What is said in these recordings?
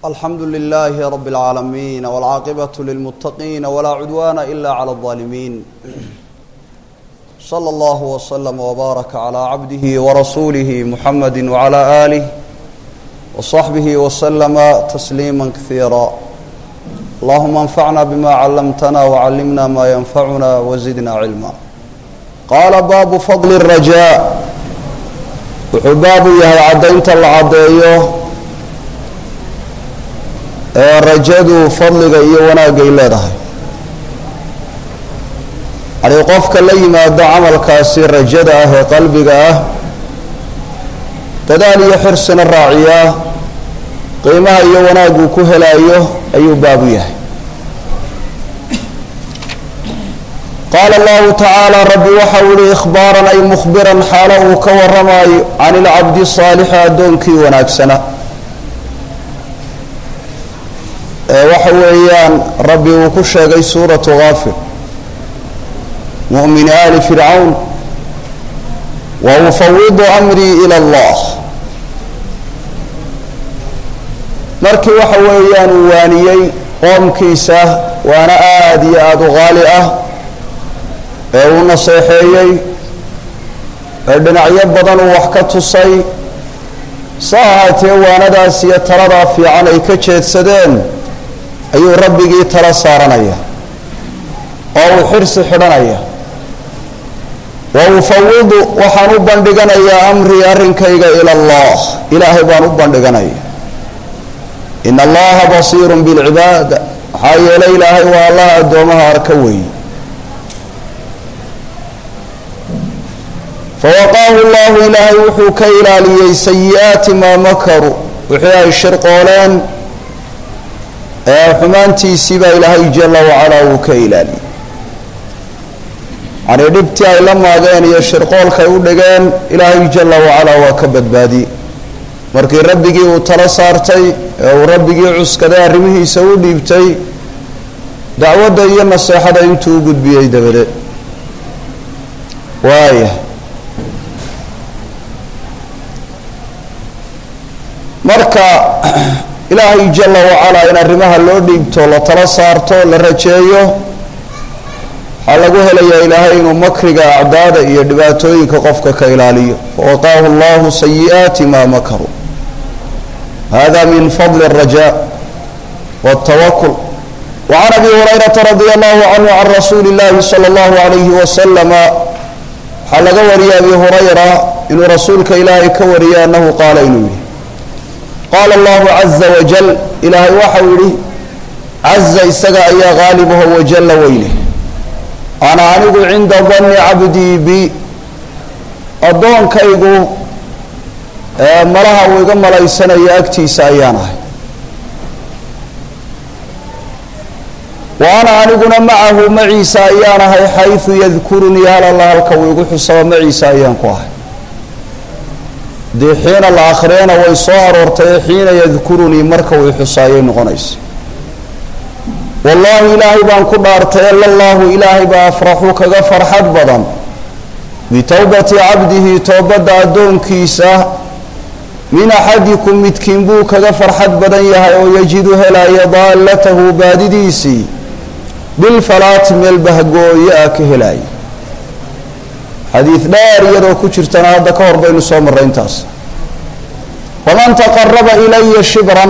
alxamdu lilaahi rab اlcaalamiin wاlcaaqibaة lilmuttaqiin walaa cudwaana ila clى الظaalimiin slى اllah wslm wbaaraka clى cabdihi warasuulihi muxamadi wclى aalih wصaxbihi wslama tasliima kasiira allahuma anfacna bima callamtana wcallimna ma yanfacuna wzidna cilma qaala baabu fadli الrajaa wuxuu baabu yahay caddaynta la caddeeyo ee rajadu fadliga iyo wanaagay leedahay yani qofka la yimaado camalkaasi rajada ah ee qalbiga ah dadaal iyo xirsina raaciyaa qiimaha iyo wanaaguu ku helaayo ayuu baabu yahay qaala allahu tacaala rabbi waxau yihi ikhbaaran ay mukhbiran xaalo uu ka warramaayo can ilcabdi saalixi addoonkii wanaagsana ee waxa weeyaan rabbi uu ku sheegay suuratu kaafir mu'mini aali fircawn wa ufawidu amrii ila allah markii waxa weeyaan uu waaniyey qoomkiisa waana aada iyo aada u qaali ah ee uu naseexeeyey ee dhinacyo badan uu wax ka tusay sa ahaatee waanadaas iyo taladaa fiican ay ka jeedsadeen ayuu rabbigii tala saaranaya oo uu xirsi xidhanaya wa ufawidu waxaan u bandhiganayaa amrii arrinkayga ila allah ilaahay baan u bandhiganaya in allaha basiirun bilcibaad maxaa yeelay ilaahay waa allah addoomaha arka weeye fawaqaahu llahu ilaahay wuxuu ka ilaaliyey sayi-aati maa makaruu wixii ay shirqooleen ee xumaantiisii baa ilaahay jala wacalaa uu ka ilaaliyey yani dhibtii ay la maageen iyo shirqoolkay u dhigeen ilaahay jala wacalaa waa ka badbaadiyey markii rabbigii uu tala saartay ee uu rabbigii cuskaday arrimihiisa u dhiibtay dacwadda iyo naseexada intuu u gudbiyey dabadeed waaya marka ilaahay jala wacalaa in arrimaha loo dhiibto la tala saarto la rajeeyo waxaa lagu helayaa ilaahay inuu makriga acdaada iyo dhibaatooyinka qofka ka ilaaliyo fawaqaahu allahu sayi-aati maa makaruu hada min fadli الraja wالtawakul wacan abi hurayrata radi allahu canhu can rasuuli اllahi salى اllahu alayhi wasalama waxaa laga wariyay abi hurayra inuu rasuulka ilaahay ka wariyay anahu qaala inuu yihi qaala allahu caza wajal ilaahay waxau yihi caza isaga ayaa qaalibaho wajalla weyle ana anigu cinda danni cabdii bi addoonkaygu malaha uu iga malaysanayo agtiisa ayaan ahay wa ana aniguna macahu maciisa ayaan ahay xaysu yadkurunii hal alla halka uu igu xusabo maciisa ayaan ku ahay dee xiina la akhriyana way soo aroortay xiina yadkurunii marka uu xusaayay noqonaysa wallaahi ilaahay baan ku dhaartay alallaahu ilaahay baa afraxu kaga farxad badan bitowbati cabdihi toobadda addoonkiisa min axadikum midkiin buu kaga farxad badan yahay oo yajidu helaya daallatahu baadidiisii bilfalaati meel bahgooye ah ka helaya xadiid dheer iyadoo ku jirtana hadda ka hor baynu soo marray intaas waman taqaraba ilaya shibran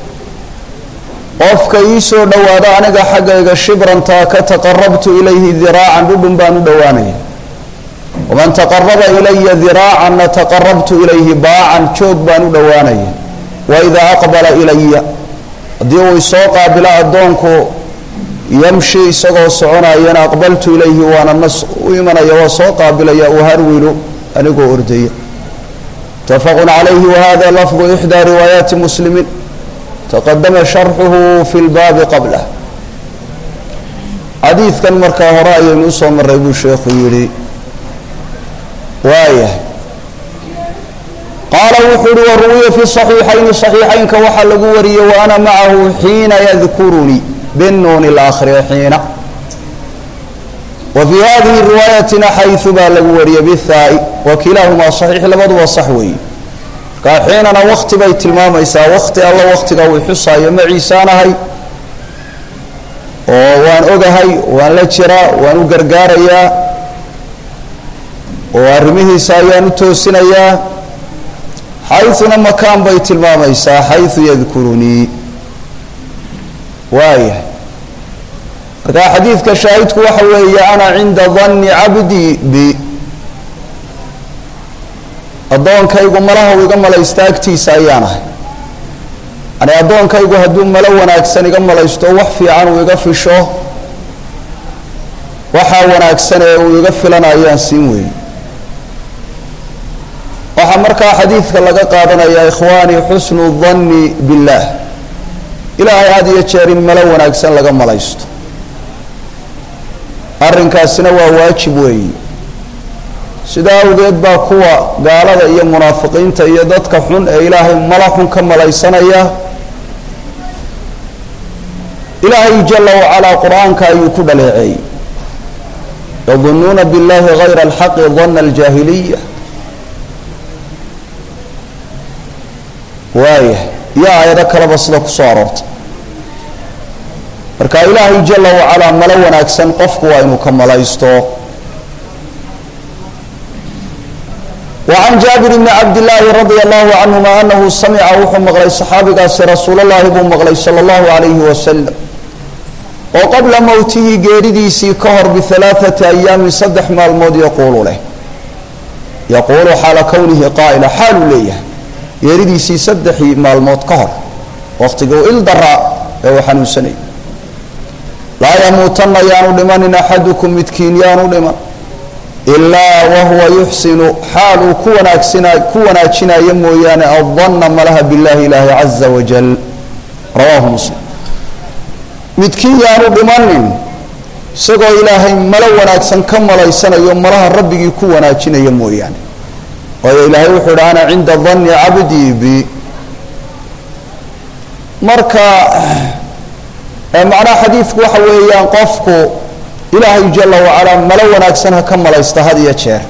qofka ii soo dhowaada aniga xaggayga shibrantaa ka taqarabtu ilayhi diraacan dhudhun baan u dhowaanaya waman taqaraba ilaya diraacanna taqarabtu ilayhi baacan joog baan u dhowaanaya waidaa aqbala ilaya haddii uu isoo qaabilo addoonku yamshi isagoo soconayana aqbaltu ilayhi waana nas u imanaya waa soo qaabilaya uharwilu anigoo ordaya mutafaqu calayhi wahada lafdu ixdaa riwaayaati muslimiin taqadama sharxuhu fi lbaabi qablah xadiidkan markaa hore ayaynu usoo maray buu sheekhu yihi waayahay qaala wuxuu uhi waruwiya fi صaxiixayni صaxiixaynka waxaa lagu wariyey wa ana macahu xiina yadkurunii binuuni la akhriya xiina wa fii hadihi riwaayatina xayثu baa lagu wariyey bihaai wa kilaahumaa صaxiix labaduba sax weeye markaa xiinana wakti bay tilmaamaysaa wakti alla waktiga uu xusaayo maciisaanahay oo waan ogahay waan la jiraa waan u gargaarayaa oo arrimihiisa ayaan u toosinayaa xayثuna makaan bay tilmaamaysaa xayثu yadkurunii waayahay markaa xadiidka shaahidku waxa weeye ana cinda danni cabdii bi addoonkaygu malaha u iga malaysta agtiisa ayaan ahay yani addoonkaygu hadduu malo wanaagsan iga malaysto wax fiican uu iga fisho waxaa wanaagsan ee uu iga filanayaan siin weeye waxaa markaa xadiidka laga qaadanaya ikhwaani xusnu danni billaah ilaahay had iyo jeer in malo wanaagsan laga malaysto arrinkaasina waa waajib weeyi sidaa awgeed baa kuwa gaalada iyo munaafiqiinta iyo dadka xun ee ilaahay mala xun ka malaysanaya ilaahay jala wacalaa qur-aanka ayuu ku dhaleeceeyey yadunuuna biاllahi gayra alxaqi dana aljaahiliya waayah iyo aayado kaleba sida kusoo aroortay marka ilaahay jala wacalaa malo wanaagsan qofku waa inuu ka malaysto وعن jaaبir بن cabd للaahi radي الlahu canهuma anahu samica wuxuu maqlay صaxaabigaasi rasuul اllahi buu maqlay salى الlahu عalayhi wasalam oo qabla mowtihi geeridiisii ka hor biثalaaثaةi ayaamin saddex maalmood yaquulu leh yaquulu xaala kownihi qaa'ila xaaluu leeyahay geeridiisii saddexii maalmood ka hor waqtiguu il daraa ee uu xanuunsanayay laa yamuutana yaanu dhimanin axadukum midkiin yaanu dhiman ilaa wahuwa yuxsinu xaal uu ku wanaagsina ku wanaajinayo mooyaane addanna malaha billahi ilaahi caza wajal rawaahu muslim midkiin yaanu dhimanin isagoo ilaahay malo wanaagsan ka malaysanayo malaha rabbigii ku wanaajinaya mooyaane waayo ilaahay wuxuu idhi ana cinda danni cabdii bi marka macnaha xadiidku waxa weeyaan qofku ilaahay jala wacalaa malo wanaagsan ha ka malaysta had iyo jeer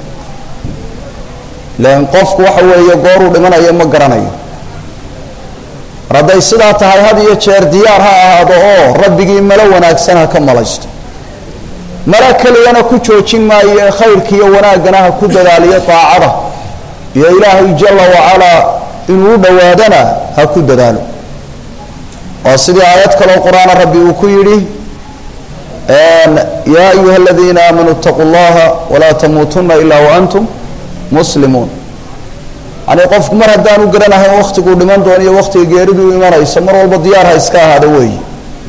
lan qofku waxa weeye gooruu dhimanayo ma garanayo mar hadday sidaa tahay had iyo jeer diyaar ha ahaado oo rabbigii malo wanaagsan ha ka malaysto malo keliyana ku joojin maayo ee khayrkiiyo wanaaggana ha ku dadaaliyo daacada iyo ilaahay jala wacalaa inuu u dhowaadana ha ku dadaalo oo sidii aayad kaloo qur-aana rabbi uu ku yidhi ya ayuha aladiina aamanuu اtaquu اllaha walaa tamuutuna ila waantum muslimuun yani qofku mar haddaanu garanahayn waktiguu dhiman doono iyo waktiga geeriduu imanayso mar walba diyaar ha iska ahaado weeyi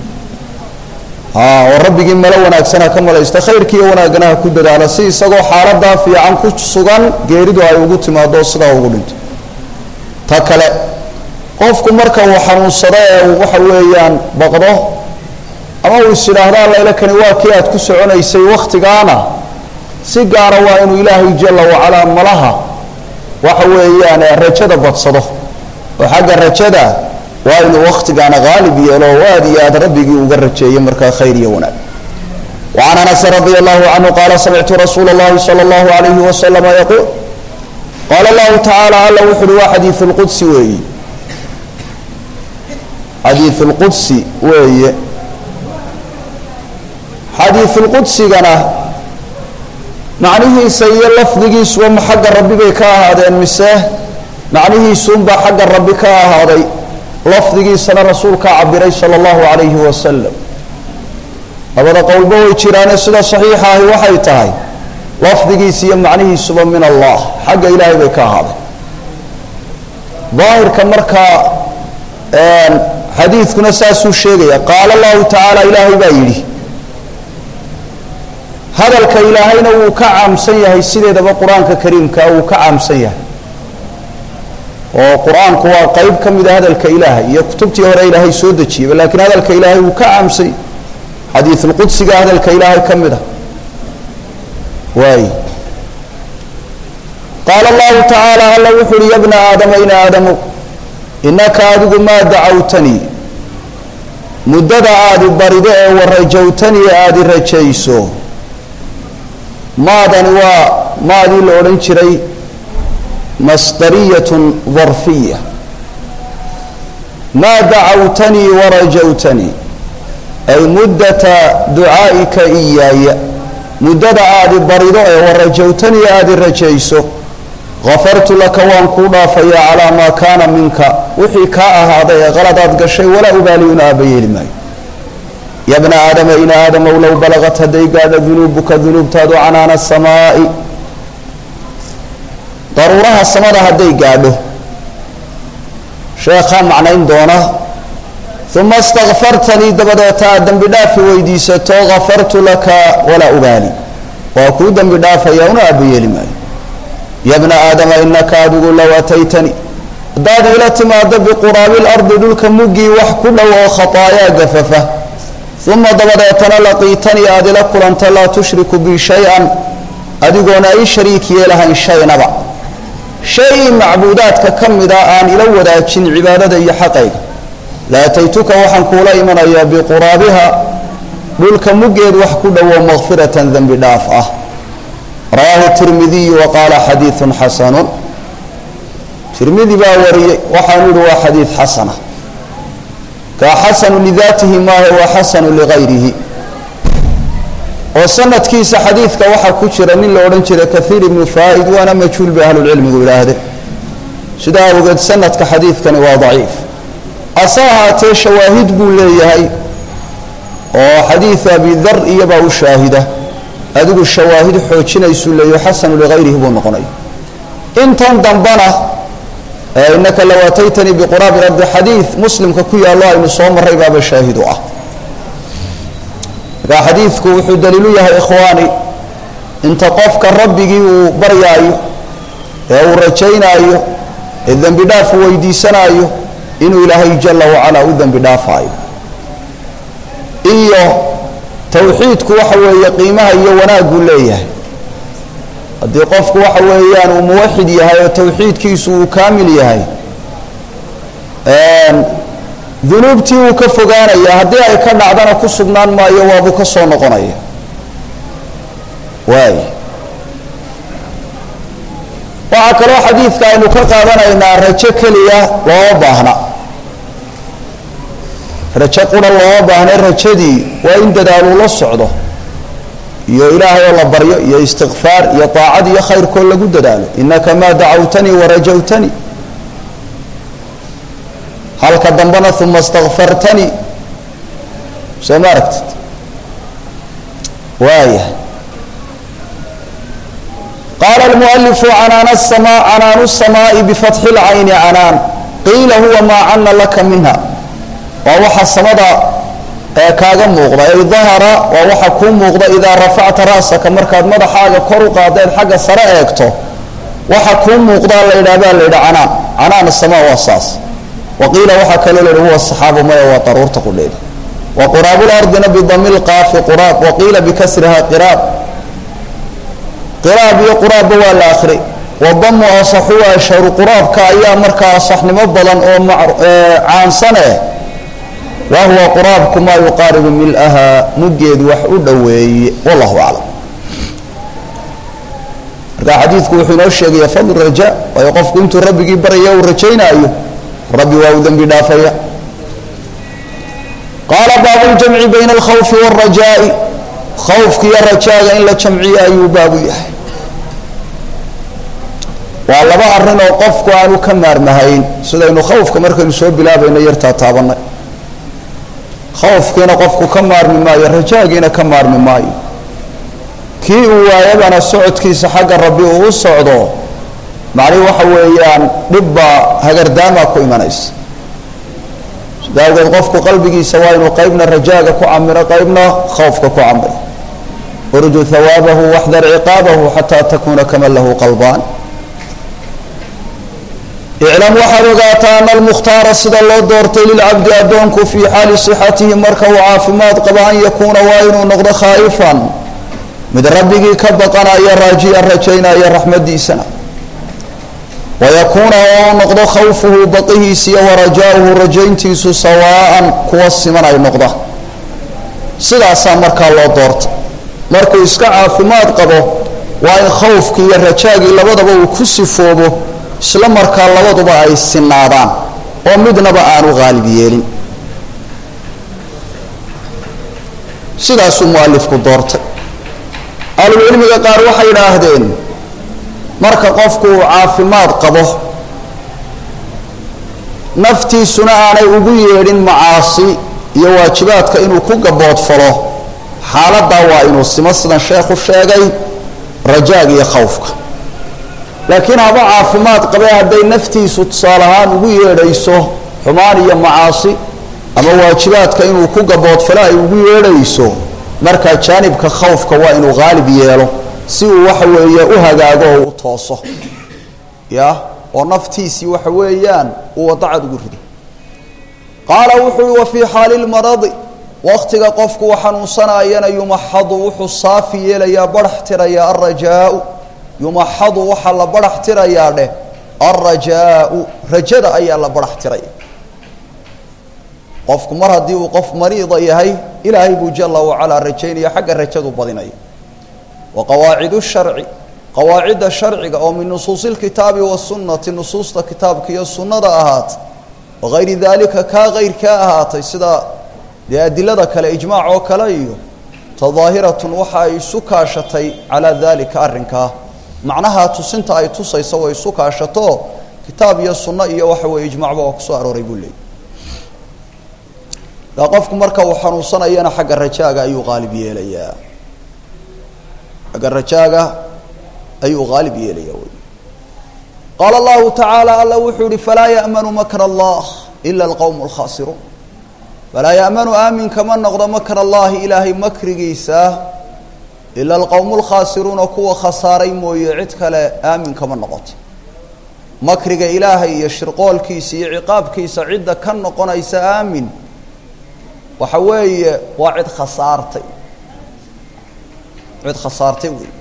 oo rabbigii malo wanaagsan ha ka malaysta khayrkiiyo wanaaggana ha ku dadaalo si isagoo xaaladaa fiican ku sugan geeridu ay ugu timaado sidaa ugu dhinto ta kale qofku marka uu xanuunsado ee uu waxa weeyaan baqdo ama uu is idhaahdo allaila kani waa kii aad ku soconaysay waktigaana si gaara waa inuu ilaahay jala wacalaa malaha waxa weeyaan rajada badsado oo xagga rajada waa inuu waktigaana haalib yeelo oo aad iyo aad rabbigii uga rajeeyo markaa khayr iyo wanaag وعن أنس رضي الله عنه قال سمعت رسول الله صلى الله عليه وسلم يقول قال الله تعالى alla wuxu uhi waa xadiiث الqudsi weeye xadiiث الqudsi weeye xadiiثulqudsigana macnihiisa iyo lafdigiisuba ma xagga rabbi bay ka ahaadeen mise macnihiisuunbaa xagga rabbi ka ahaaday lafdigiisana rasuulkaa cabiray sala allahu calayhi wasalam labada qowlba way jiraane sida saxiixa ahi waxay tahay lafdigiisa iyo macnihiisuba min allah xagga ilaahay bay ka ahaaday daahirka markaa xadiidkuna saasuu sheegaya qaala allahu tacaala ilaahay baa yidhi hadalka ilaahayna wuu ka caamsan yahay sideedaba qur-aanka kariimka wuu ka caamsan yahay oo qur-aanku waa qeyb ka mida hadalka ilaahay iyo kutubtii hore ilaahay soo dejiyeyba laakiin hadalka ilaahay wuu ka caamsan yahay xadiisulqudsiga hadalka ilaahay ka mid a waay qaala allahu tacaala alla wuxu uhi ya bna aadama in aadamu inaka adigu maa dacawtanii muddada aadi barido ee warajawtanii aadi rajayso maadani waa maadii la odhan jiray masdariyat darfiya maa dacawtanii warajawtanii ay muddata ducaa'ika iyaaya muddada aadi barido ee warajawtanii aadi rajayso gafartu laka waan kuu dhaafayaa calaa maa kaana minka wixii kaa ahaaday ee qaladaad gashay walaa ubaali una aaba yeeli maayo ya bna aadama in aadamow low balagat hadday gaadho dunuubuka dunuubtaadu canaana samaa'i daruuraha samada hadday gaadho sheekhaa macnayn doona uma istakfartanii dabadeeta aad dembi dhaafi weydiisato gafartu laka walaa ubaali waa kuu dembi dhaafaya una aaba yeeli maayo ya bna aadama inaka adigu low ataytanii haddaad ila timaado biquraabi lardi dhulka muggii wax ku dhow oo khataayaa gafafa uma dabadeetana laqiitanii aad ila kulanta laa tushriku bi shay-an adigoona i shariik yeelahayn shaynaba shay macbuudaadka ka mida aan ila wadaajin cibaadada iyo xaqayga la ataytuka waxaan kuula imanayaa biquraabiha dhulka muggeed wax ku dhowo makfiratan dembi dhaaf ah rawaahu tirmidiyu wa qaala xadiidun xasanun tirmidi baa wariyey waxaanu ihi waa xadiid xasana kaa xasanu lidaatihi maahe waa xasanu ligayrihi oo sanadkiisa xadiidka waxaa ku jira nin la odhan jira kahiir ibnu faa-id waana majhuul bay ahlulcilmigu idhaahdeen sidaa awgeed sanadka xadiidkani waa daciif ase ahaatee shawaahid buu leeyahay oo xadiid abidar iyobaa u shaahida adigu shawaahid xoojinaysuu leeyahy xasanu ligayrihi buu noqonay intan dambana inaka low ataytanii biquraabi ardi xadiid muslimka ku yaallo aynu soo maray baaba shaahid u ah markaa xadiidku wuxuu daliilu yahay ikhwaani inta qofka rabbigii uu baryaayo ee uu rajaynaayo ee dembi dhaaf weydiisanaayo inuu ilaahay jala wacalaa u dembi dhaafaayo iyo tawxiidku waxa weeye qiimaha iyo wanaaguu leeyahay haddii qofku waxa weeyaan uu muwaxid yahay oo tawxiidkiisu uu kaamil yahay dunuubtii wuu ka fogaanaya haddii ay ka dhacdana ku sugnaan maayo waabuu ka soo noqonaya waay waxaa kaloo xadiidka aynu ka qaadanaynaa rajo keliya looma baahna rajo qura looma baahna rajadii waa in dadaaluu la socdo iyo ilaahay oo la baryo iyo istikfaar iyo taacad iyo khayrkoo lagu dadaalo inaka maa dacawtanii warajawtanii halka dambena uma istakfartanii soo ma aragtid waaya qaala almualifu canaana sama canaanu الsamaaءi bifatxi اlcayni canaan qiila huwa maa cana laka minha waa waxa samada ee kaaga muuqda ay dahara waa waxa kuu muuqda idaa rafacta ra'saka markaad madaxaaga kor u qaadaed xagga sare eegto waxa kuu muuqdaa la yidhah baa la yidhi canaan canaan asamaa waa saas waqiila waxaa kaloo la yidhi huwa saxaabu maya waa daruurta qudheeda wa quraablardina bidami lqaafi quraab waqiila bikasriha qiraab qiraab iyo quraabba waa la akri wadamu asaxu ashharu quraabka ayaa markaa asaxnimo badan oo caansane wa huwa quraabku maa yuqaaribu milaha muggeedu wax u dhoweeye wallahu aclam marka xadiidku wuxuu inoo sheegaya fadl raja waayo qofku intuu rabbigii baraya uu rajaynaayo rabbi waa u dembi dhaafaya qaala baabu ljamci bayna alkhawfi wاlrajaa'i khawfka iyo rajaaga in la jamciyo ayuu baabu yahay waa laba arrin oo qofku aanu ka maarmahayn sidaynu khawfka markaynu soo bilaabayno yartaa taabanay khawfkiina qofku ka maarmi maayo rajaagiina ka maarmi maayo kii uu waayabana socodkiisa xagga rabbi uu u socdo macnihi waxa weeyaan dhibbaa hagardaamaa ku imanaysa sida awgeed qofku qalbigiisa waa inuu qaybna rajaaga ku camiro qaybna khawfka ku camiro urju hawaabahu waxdar ciqaabahu xataa takuuna kaman lahu qalbaan iclam waxaad ogaataa ana almukhtaara sida loo doortay lilcabdi addoonku fii xaali sixatihi marka uu caafimaad qabo an yakuuna waa inuu noqdo khaa'ifan mid rabbigii ka baqanaya raajiyan rajaynaya raxmadiisana wayakuuna oo noqdo khawfuhu baqihiisa iyo warajaauhu rajayntiisu sawaa'an kuwa siman ay noqdaan sidaasaa markaa loo doorta markuu iska caafimaad qabo waa in khawfkii iyo rajaagii labadaba uu ku sifoobo isla markaa labaduba ay sinaadaan oo midnaba aanu haalib yeelin sidaasuu mualifku doortay ahlucilmiga qaar waxay yidhaahdeen marka qofku uu caafimaad qabo naftiisuna aanay ugu yeedhin macaasi iyo waajibaadka inuu ku gaboodfalo xaaladdaa waa inuu simo sidan sheekhu sheegay rajaaga iyo khawfka laakiin haba caafimaad qabee hadday naftiisu tusaale ahaan ugu yeedhayso xumaan iyo macaasi ama waajibaadka inuu ku gaboodfalo ay ugu yeedhayso markaa jaanibka khawfka waa inuu haalib yeelo si uu waxa weeye u hagaago oo u tooso ya oo naftiisii waxa weeyaan uu wadacad ugu rido qaala wuxuu uhi wa fii xaali lmaradi waktiga qofku u xanuunsanayana yumaxadu wuxuu saafi yeelayaa barax tirayaa alrajaau yumaxadu waxaa la barax tirayaa dheh alrajaau rajada ayaa la barax tiraya qofku mar haddii uu qof mariida yahay ilaahay buu jala wacalaa rajaynaya xagga rajadu badinaya wa qawaacidu sharci qawaacidda sharciga oo min nusuusi lkitaabi wasunnati nusuusta kitaabka iyo sunnada ahaatay wagayri daalika kaa kayrkaa ahaatay sida dee adilada kale ijmaac oo kale iyo tadaahiratun waxa ay isu kaashatay calaa daalika arrinkaa macnaha tusinta ay tusayso way isu kaashato kitaab iyo sunno iyo waxa weeye ijmaacba waa kusoo arooray buu leeyay daa qofku marka uu xanuunsanayana xagga rajaaga ayuu qaalib yeelayaa xagga rajaaga ayuu haalib yeelaya wy qaala allahu tacaala alla wuxuu yihi falaa ya'manu makr allah ila alqowm alkhaasiruun falaa ya'manu aamin kama noqdo makr allahi ilaahay makrigiisa ila alqowmu lkhaasiruuna kuwa khasaaray mooye cid kale aamin kama noqoto makriga ilaahay iyo shirqoolkiisa iyo ciqaabkiisa cidda ka noqonaysa aamin waxa weeye waa cid khasaartay cid khasaartay wey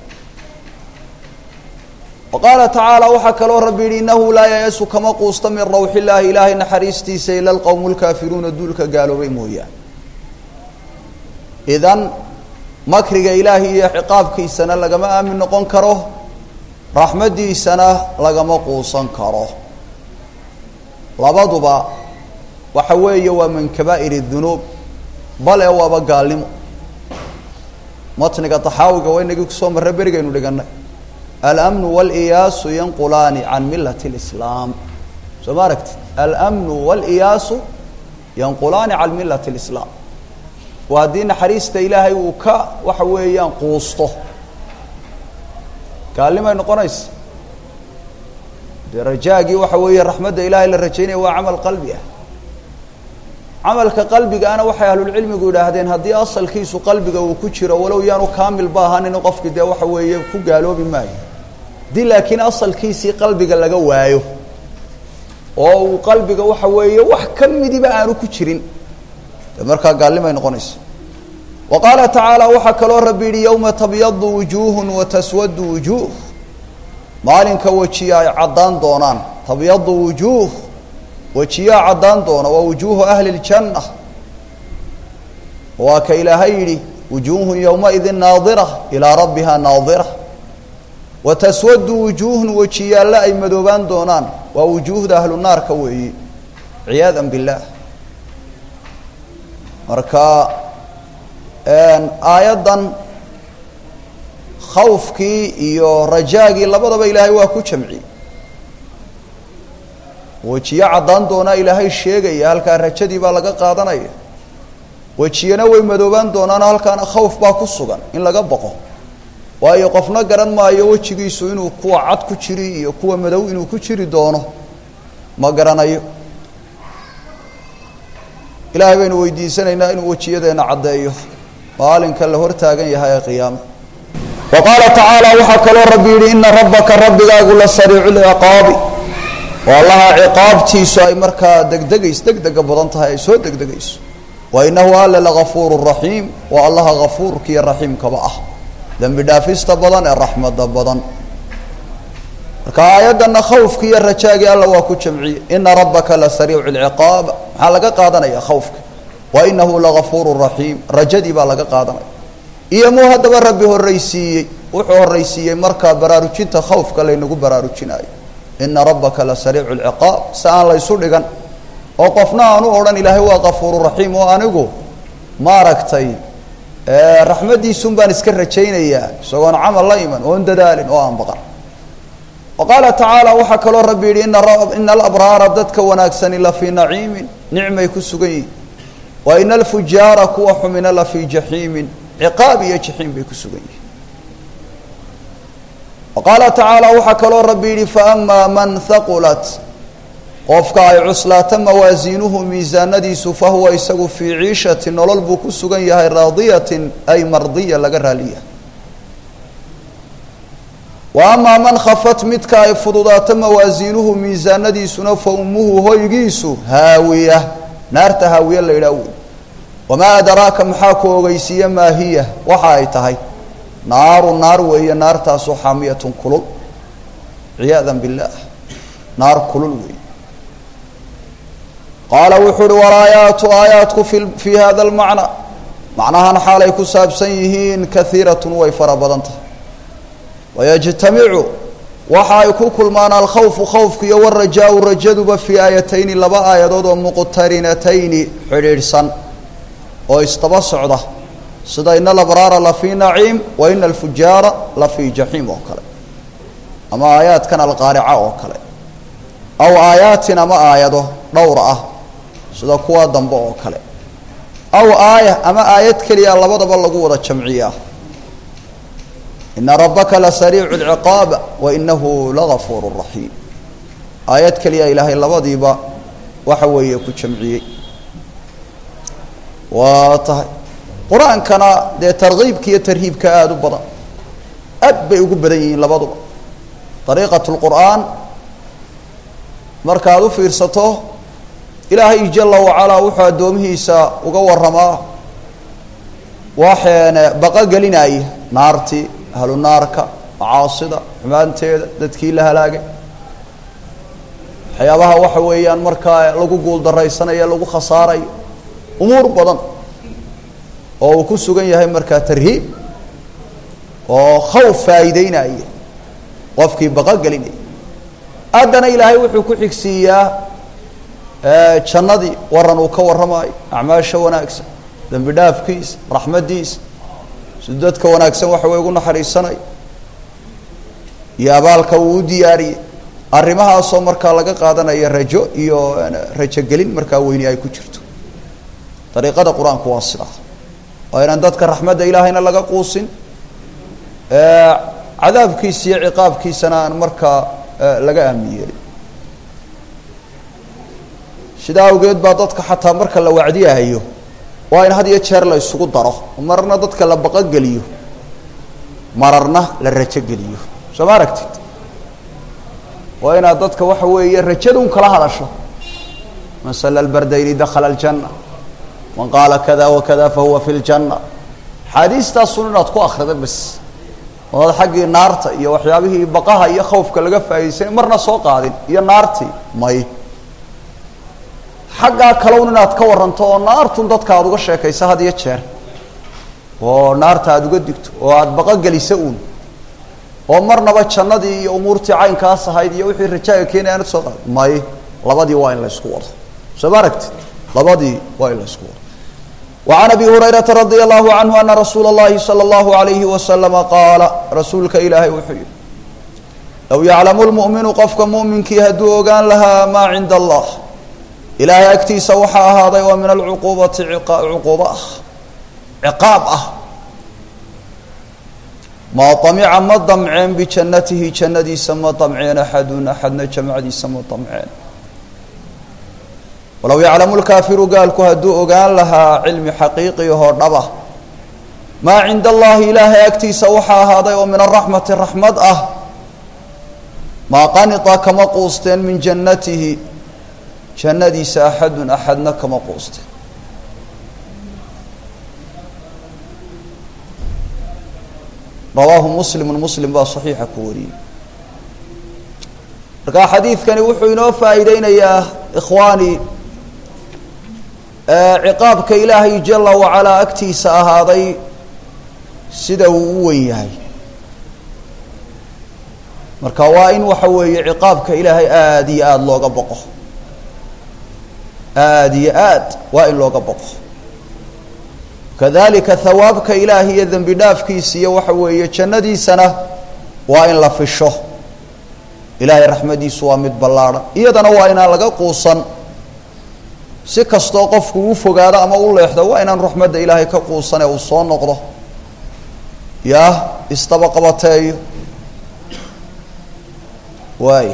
waqaala tacaala waxaa kaloo rabbi yidhi innahu laa yayasu kama quusta min rawxi illaahi ilaahay naxariistiisa ila alqowmu lkaafiruuna duulka gaaloobay mooyaan idan makriga ilaahay iyo ciqaabkiisana lagama aamin noqon karo raxmaddiisana lagama quusan karo labaduba waxa weeye waa min kabaa'ir dunuub bale waaba gaalnimo matniga taxaawiga waa inagii kusoo marre berigaynu dhiganay almnu wاliyaasu yanqulaani can milat اlislaam soo ma aragti almnu wاliyaasu yanqulaani can milat اlislaam waa haddii naxariista ilaahay uu ka waxa weeyaan quusto gaalnimay noqonaysa dee rajaagii waxa weeye raxmadda ilaahay la rajaynaya waa camal qalbi ah camalka qalbigaana waxay ahlulcilmigu yidhaahdeen haddii asalkiisu qalbiga uu ku jiro walow yaanu kaamil ba ahanin qofkii dee waxa weeye ku gaaloobi maayo haddii laakiin asalkiisii qalbiga laga waayo oo uu qalbiga waxa weeye wax ka midiba aanu ku jirin dee markaa gaalnimay noqonaysa wa qaala tacaala waxaa kaloo rabbi yidhi yowma tabyadu wujuuhun wa taswadu wujuuh maalinka wejiya ay caddaan doonaan tabyadu wujuuh wejiyaa caddaan doona waa wujuuhu ahli ljanna waa ka ilaahay yidhi wujuuhun yowmaidin naadira ilaa rabbiha naadira wa taswadu wujuuhun wejiyaalle ay madoobaan doonaan waa wujuuhda ahlu naarka weeye ciyaada billaah marka aayaddan khawfkii iyo rajaagii labadaba ilaahay waa ku jamciyey wejiyo caddaan doonaa ilaahay sheegaya halkaa rajadii baa laga qaadanaya wejiyana way madoobaan doonaano halkaana khawf baa ku sugan in laga boqo waayo qofna garan maayo wejigiisu inuu kuwa cad ku jiri iyo kuwa madow inuu ku jiri doono ma garanayo ilaahay baynu weydiisanaynaa inuu wejiyadeenna caddeeyo maalinka la hortaagan yahay ee qiyaama wa qaala tacaala waxaa kaloo rabbi yidhi ina rabbaka rabbigaagu la sariicu lciqaabi oo allaha ciqaabtiisu ay markaa degdegays degdega badan tahay ay soo degdegayso wa inahu alla lagafuuru raxiim waa allaha gafuurkiiyo raxiimkaba ah dembi dhaafista badan ee raxmada badan marka aayaddana khawfki iyo rajaagii alla waa ku jamciyey ina rabbaka la sariicu lciqaab maxaa laga qaadanaya khawfka wa inahu lagafuuru raxiim rajadii baa laga qaadanaya iyo muu haddaba rabbi horraysiiyey wuxuu horraysiiyey markaa baraarujinta khawfka laynagu baraarujinayo ina rabbaka la sariicu lciqaab si aan laysu dhigan oo qofna aan u odhan ilaahay waa kafuuru raxiim oo anigu maaragtay raxmaddiisun baan iska rajaynayaa isagoon camal la iman oon dadaalin oo aan baqan wa qaala tacaala waxaa kaloo rabbi yidhi ina alabraara dadka wanaagsani la fii naciimin nicmay ku sugan yihin wa ina alfujaara kuwa xumina la fii jaxiimin ciqaab iyo jaxiim bay ku sugan yihin wa qaala tacaala waxaa kaloo rabbi yidhi faama man haqulat qofka ay cuslaato mawaasiinuhu miisaanadiisu fahuwa isagu fii ciishati nolol buu ku sugan yahay raadiyatin ay mardiya laga raaliya wa amaa man khafat midka ay fududaato mawaasiinuhu miisaanadiisuna fa ummuhu hoygiisu haawiya naarta haawiya la yidhaah wey wamaa adraaka maxaa ku ogeysiiye maa hiya waxa ay tahay naaru naar weeye naartaasu xaamiyatun kulul ciyaada billaah naar kulul wey qaala wuxuu uhi walaayaatu aayaadku fi fii hada lmacna macnahan xaalay ku saabsan yihiin kaiiratun way fara badan tahay wayajtamicu waxa ay ku kulmaan alkhawfu khawfku iyo warajaau rajaduba fii aayatayni laba aayadood oo muqtarinatayni xidhiidhsan oo isdaba socda sida ina alabraara la fii naciim wa ina alfujaara la fii jaxiim oo kale ama aayaadkan alqaarica oo kale aw aayaatin ama aayado dhowr ah sida kuwa dambe oo kale aw aaya ama aayad keliya labadaba lagu wada jamciyaa ina rabbaka la sariicu lciqaab wa inahu lagafuuru raxiim aayad keliya ilaahay labadiiba waxa weeye ku jamciyey waa tahay qur-aankana dee tarkiibka iyo tarhiibka aada u badan aad bay ugu badan yihiin labaduba dariiqat lqur'aan markaad u fiirsato ilaahay jala wacalaa wuxuu addoomihiisa uga waramaa waxeene baqa gelinaya naartii ahlu naarka macaasida xumaanteeda dadkii la halaagay waxyaabaha waxa weeyaan markaa lagu guuldaraysanaya lagu khasaarayo umuur badan oo uu ku sugan yahay markaa tarhiib oo khawf faa'iideynaya qofkii baqa gelinaya haddana ilaahay wuxuu ku xigsiiyaa jannadii waran uu ka warramaayo acmaasha wanaagsan dembi dhaafkiisa raxmaddiisa siduu dadka wanaagsan waxa wey ugu naxariisanayo iyo abaalka uu u diyaariyey arrimahaasoo markaa laga qaadanaya rajo iyo rajogelin markaa weyni ay ku jirto dariiqada qur-aanku waa sidaa waa inaan dadka raxmadda ilaahayna laga quusin cadaabkiisa iyo ciqaabkiisana aan markaa laga aamin yeelin sidaa awgeed baa dadka xataa marka la wacdiyahayo waa in had iyo jeer la isugu daro mararna dadka la baqogeliyo mararna la rajogeliyo soo ma aragtid waa inaad dadka waxa weeye rajadun kala hadasho man sala albardayni dakhala aljanna man qaala kada wakada fahuwa fi ljanna axaadiistaasun inaad ku akrida bas oad xaggii naarta iyo waxyaabihii baqaha iyo khawfka laga faa'idaysana marna soo qaadin iyo naartii may xaggaa kalown inaad ka waranto oo naartun dadka aada uga sheekaysa had iyo jeer oo naarta aada uga digto oo aada baqogelisa uun oo marnaba jannadii iyo umuurtii caynkaas ahayd iyo wixii rajaaga keenaya aanad soo qaad may labadii waa in la ysku wado soo ma aragtid labadii waa in la ysku wado وعن أبي هريرة رضي الله عنه أن رsuuل اللhi صلى الله عليه وسلم qاaل rasuulka ilaahay wuxuu yihi low yعلم المؤمiن qofka مؤminkii hadduu ogaan lahaa ma عind الlah ilaahay agtiisa waxaa ahaaday oo min العquubaةi cuquuba ah ciqaab ah ma طamca ma damceen بجannatihi jannadiisa ma damceen أxad أxadna jamacdiisa ma damceen walow yaclamu lkaafiru gaalku hadduu ogaan lahaa cilmi xaqiiqiyahoo dhaba maa cinda allahi ilaahay agtiisa waxaa ahaaday oo min araxmati raxmad ah maa qanita kama quusteen min jannatihi jannadiisa axadun axadna kama quusteen rawaahu muslimu muslim baa saxiixa ku wariyey markaa xadiidkani wuxuu inoo faa'iideynayaa ikhwaani ciqaabka ilaahay jala wacalaa agtiisa ahaaday sida uu u wen yahay marka waa in waxa weeye ciqaabka ilaahay aada iyo aada looga boqo aada iyo aad waa in looga boqo kadalika hawaabka ilaahi iyo dembi dhaafkiisa iyo waxa weeye jannadiisana waa in la fisho ilaahay raxmadiisu waa mid ballaadhan iyadana waa inaan laga quusan si kastoo qofku u fogaado ama u leexdo waa inaan raxmadda ilaahay ka quusan ee uu soo noqdo yaa isdaba qabateeyo waaya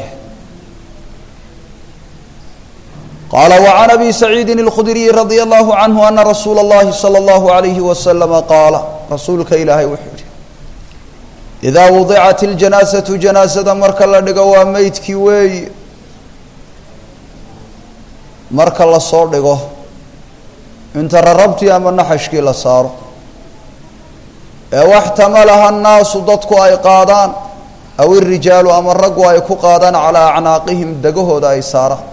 qaala وعan abi saciidi الkhudriyi radي الlahu canhu ana rasuula اllahi salى اllahu عalayhi waslama qaala rasuulka ilaahay wuxuu yihi idaa wadicat اljanaasatu janaasada marka la dhigo waa meydkii weeyi marka lasoo dhigo inta rarabtii ama naxashkii la saaro ee waxtamalaha الnaasu dadku ay qaadaan aw irijaalu ama raggu ay ku qaadaan calaa acnaaqihim degahooda ay saaraan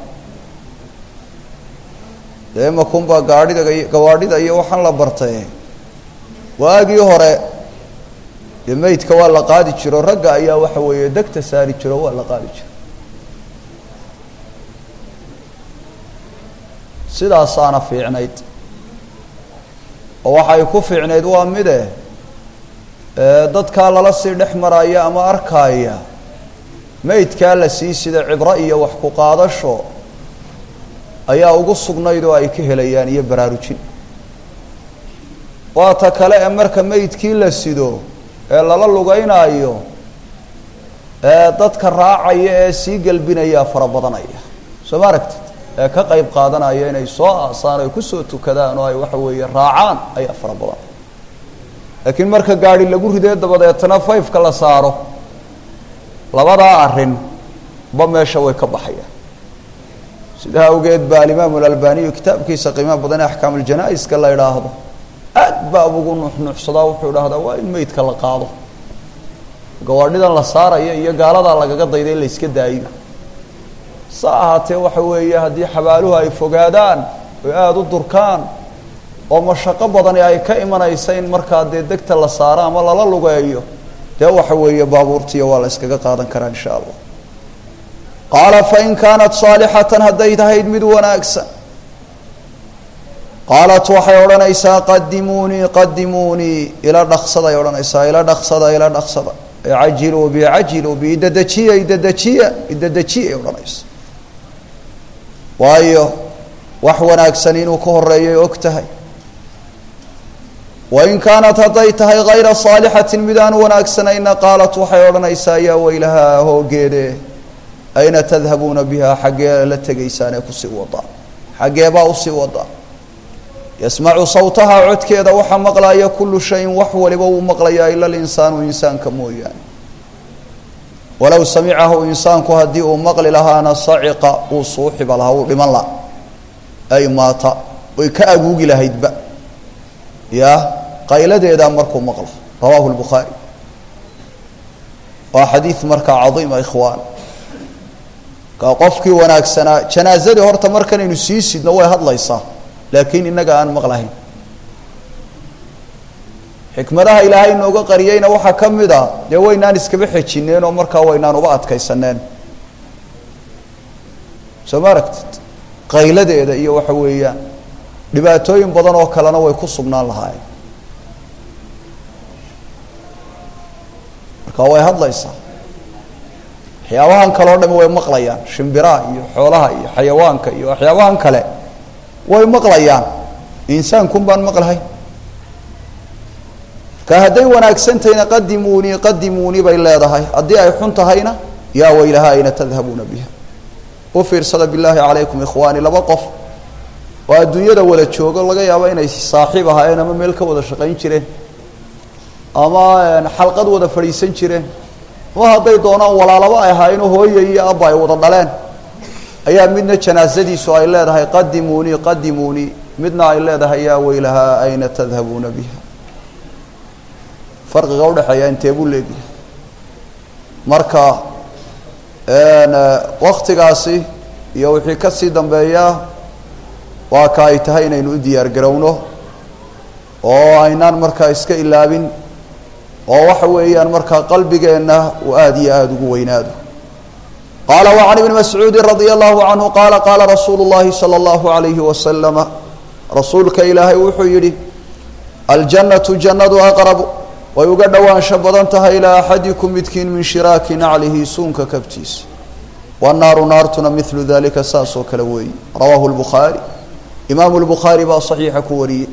dee makunbaa gaadhida gawaadhida iyo waxaan la bartay waagii hore dee meydka waa la qaadi jiro ragga ayaa waxa weeye degta saari jiro waa la qaadi jiro sidaasaana fiicnayd oo waxay ku fiicnayd waa mide dadkaa lala sii dhex maraya ama arkaaya meydkaa la sii sida cibro iyo wax ku qaadasho ayaa ugu sugnayd oo ay ka helayaan iyo baraarujin waa ta kale ee marka meydkii la sido ee lala lugeynaayo ee dadka raacaya ee sii gelbinaya fara badanaya soo ma aragtid ee ka qayb qaadanaya inay soo aasaan ay kusoo tukadaan oo ay waxa weeye raacaan ayaa fara badan laakiin marka gaadi lagu ridee dabadeetana fayfka la saaro labadaa arrin ba meesha way ka baxayaan sidaa awgeed ba alimaamu alalbaniyu kitaabkiisa qiimaha badan ee axkaam uljanaa-iska la idhaahdo aad baa ugu nuxnuuxsadaa wuxuu idhahdaa waa in meydka la qaado gawaadhidan la saaraya iyo gaaladaa lagaga dayda in la iska daayo sa ahaatee waxa weeye haddii xabaaluhu ay fogaadaan oy aada u durkaan oo mashaqo badani ay ka imanaysa in markaa dee degta la saaro ama lala lugeeyo dee waxa weeye baabuurtiiyo waa la iskaga qaadan karaa insha allah qaala fain kaanat saalixatan hadday tahayd mid wanaagsan qaalat waxay odhanaysaa qadimuunii qadimuunii ila dhaqsaday odhanaysaa ila dhaqsada ila dhaqsada cajiluu bi cajiluu bi idadajiya idadajiya idadajiya odhanaysa waayo wax wanaagsan inuu ka horeeyay og tahay wain kaanat hadday tahay hayra saalixatin mid aan wanaagsanayna qaalat waxay odhanaysaa yaa weylahaa hoogeede ayna tadhabuuna bihaa xaggee la tegaysaan ee kusii wadaan xaggeebaa usii wadaan yasmacu sawtahaa codkeeda waxaa maqlaya kullu shayin wax waliba wuu maqlayaa ila linsaanu insaanka mooyaane walow samicahu insaanku haddii uu maqli lahaana saciqa wuu suuxiba lahaa wuu dhiman laha ay maata way ka aguugi lahaydba ya qayladeedaa markuu maqlo rawaahu lbukhaari waa xadiid markaa cadiima ikhwaan ka qofkii wanaagsanaa janaazadii horta markanaynu sii sidno way hadlaysaa laakiin innaga aan maqlahayn xikmadaha ilaahay nooga qariyeyna waxaa ka mid a dee waynaan iskaba xejineen oo markaa waynaan uba adkaysaneen soo ma aragtid qayladeeda iyo waxa weeyaan dhibaatooyin badan oo kalena way ku sugnaan lahaayeen marka way hadlaysaa waxyaabahan kale o dhami way maqlayaan shimbiraha iyo xoolaha iyo xayawaanka iyo waxyaabahan kale way maqlayaan insaankun baan maqlahay ka hadday wanaagsantahayna qadimuunii qadimuunii bay leedahay haddii ay xun tahayna yaa weylaha ayna tadhabuuna biha u fiirsada bilaahi calaykum ikhwaani laba qof oo adduunyada wada joogo laga yaabo inay saaxiib ahaayeen ama meel ka wada shaqayn jireen ama xalqad wada fadhiisan jireen ama hadday doonaan walaalaba ay ahaayeenoo hooya iyo abba ay wada dhaleen ayaa midna janaasadiisu ay leedahay qadimuunii qadimuunii midna ay leedahay yaa weylahaa ayna tadhabuuna biha farqiga udhexeeya intee buu leegyahay marka waktigaasi iyo wixii kasii dambeeya waa ka ay tahay inaynu u diyaar garowno oo aynaan markaa iska ilaabin oo waxa weeyaan markaa qalbigeenna uu aada iyo aada ugu weynaado qaala وعan ibni mascuudi radي allahu canhu qaala qaala rasuulu اllahi salى اllahu عalayhi wasalama rasuulka ilaahay wuxuu yidhi aljannatu jannadu aqrabu way uga dhowaansho badan tahay ilaa axadikum midkiin min shiraaki naclihi suunka kabtiisa wannaaru naartuna milu dalika saas oo kale weeye rawaahu lbukhaari imaamu lbukhaari baa saxiixa ku wariyey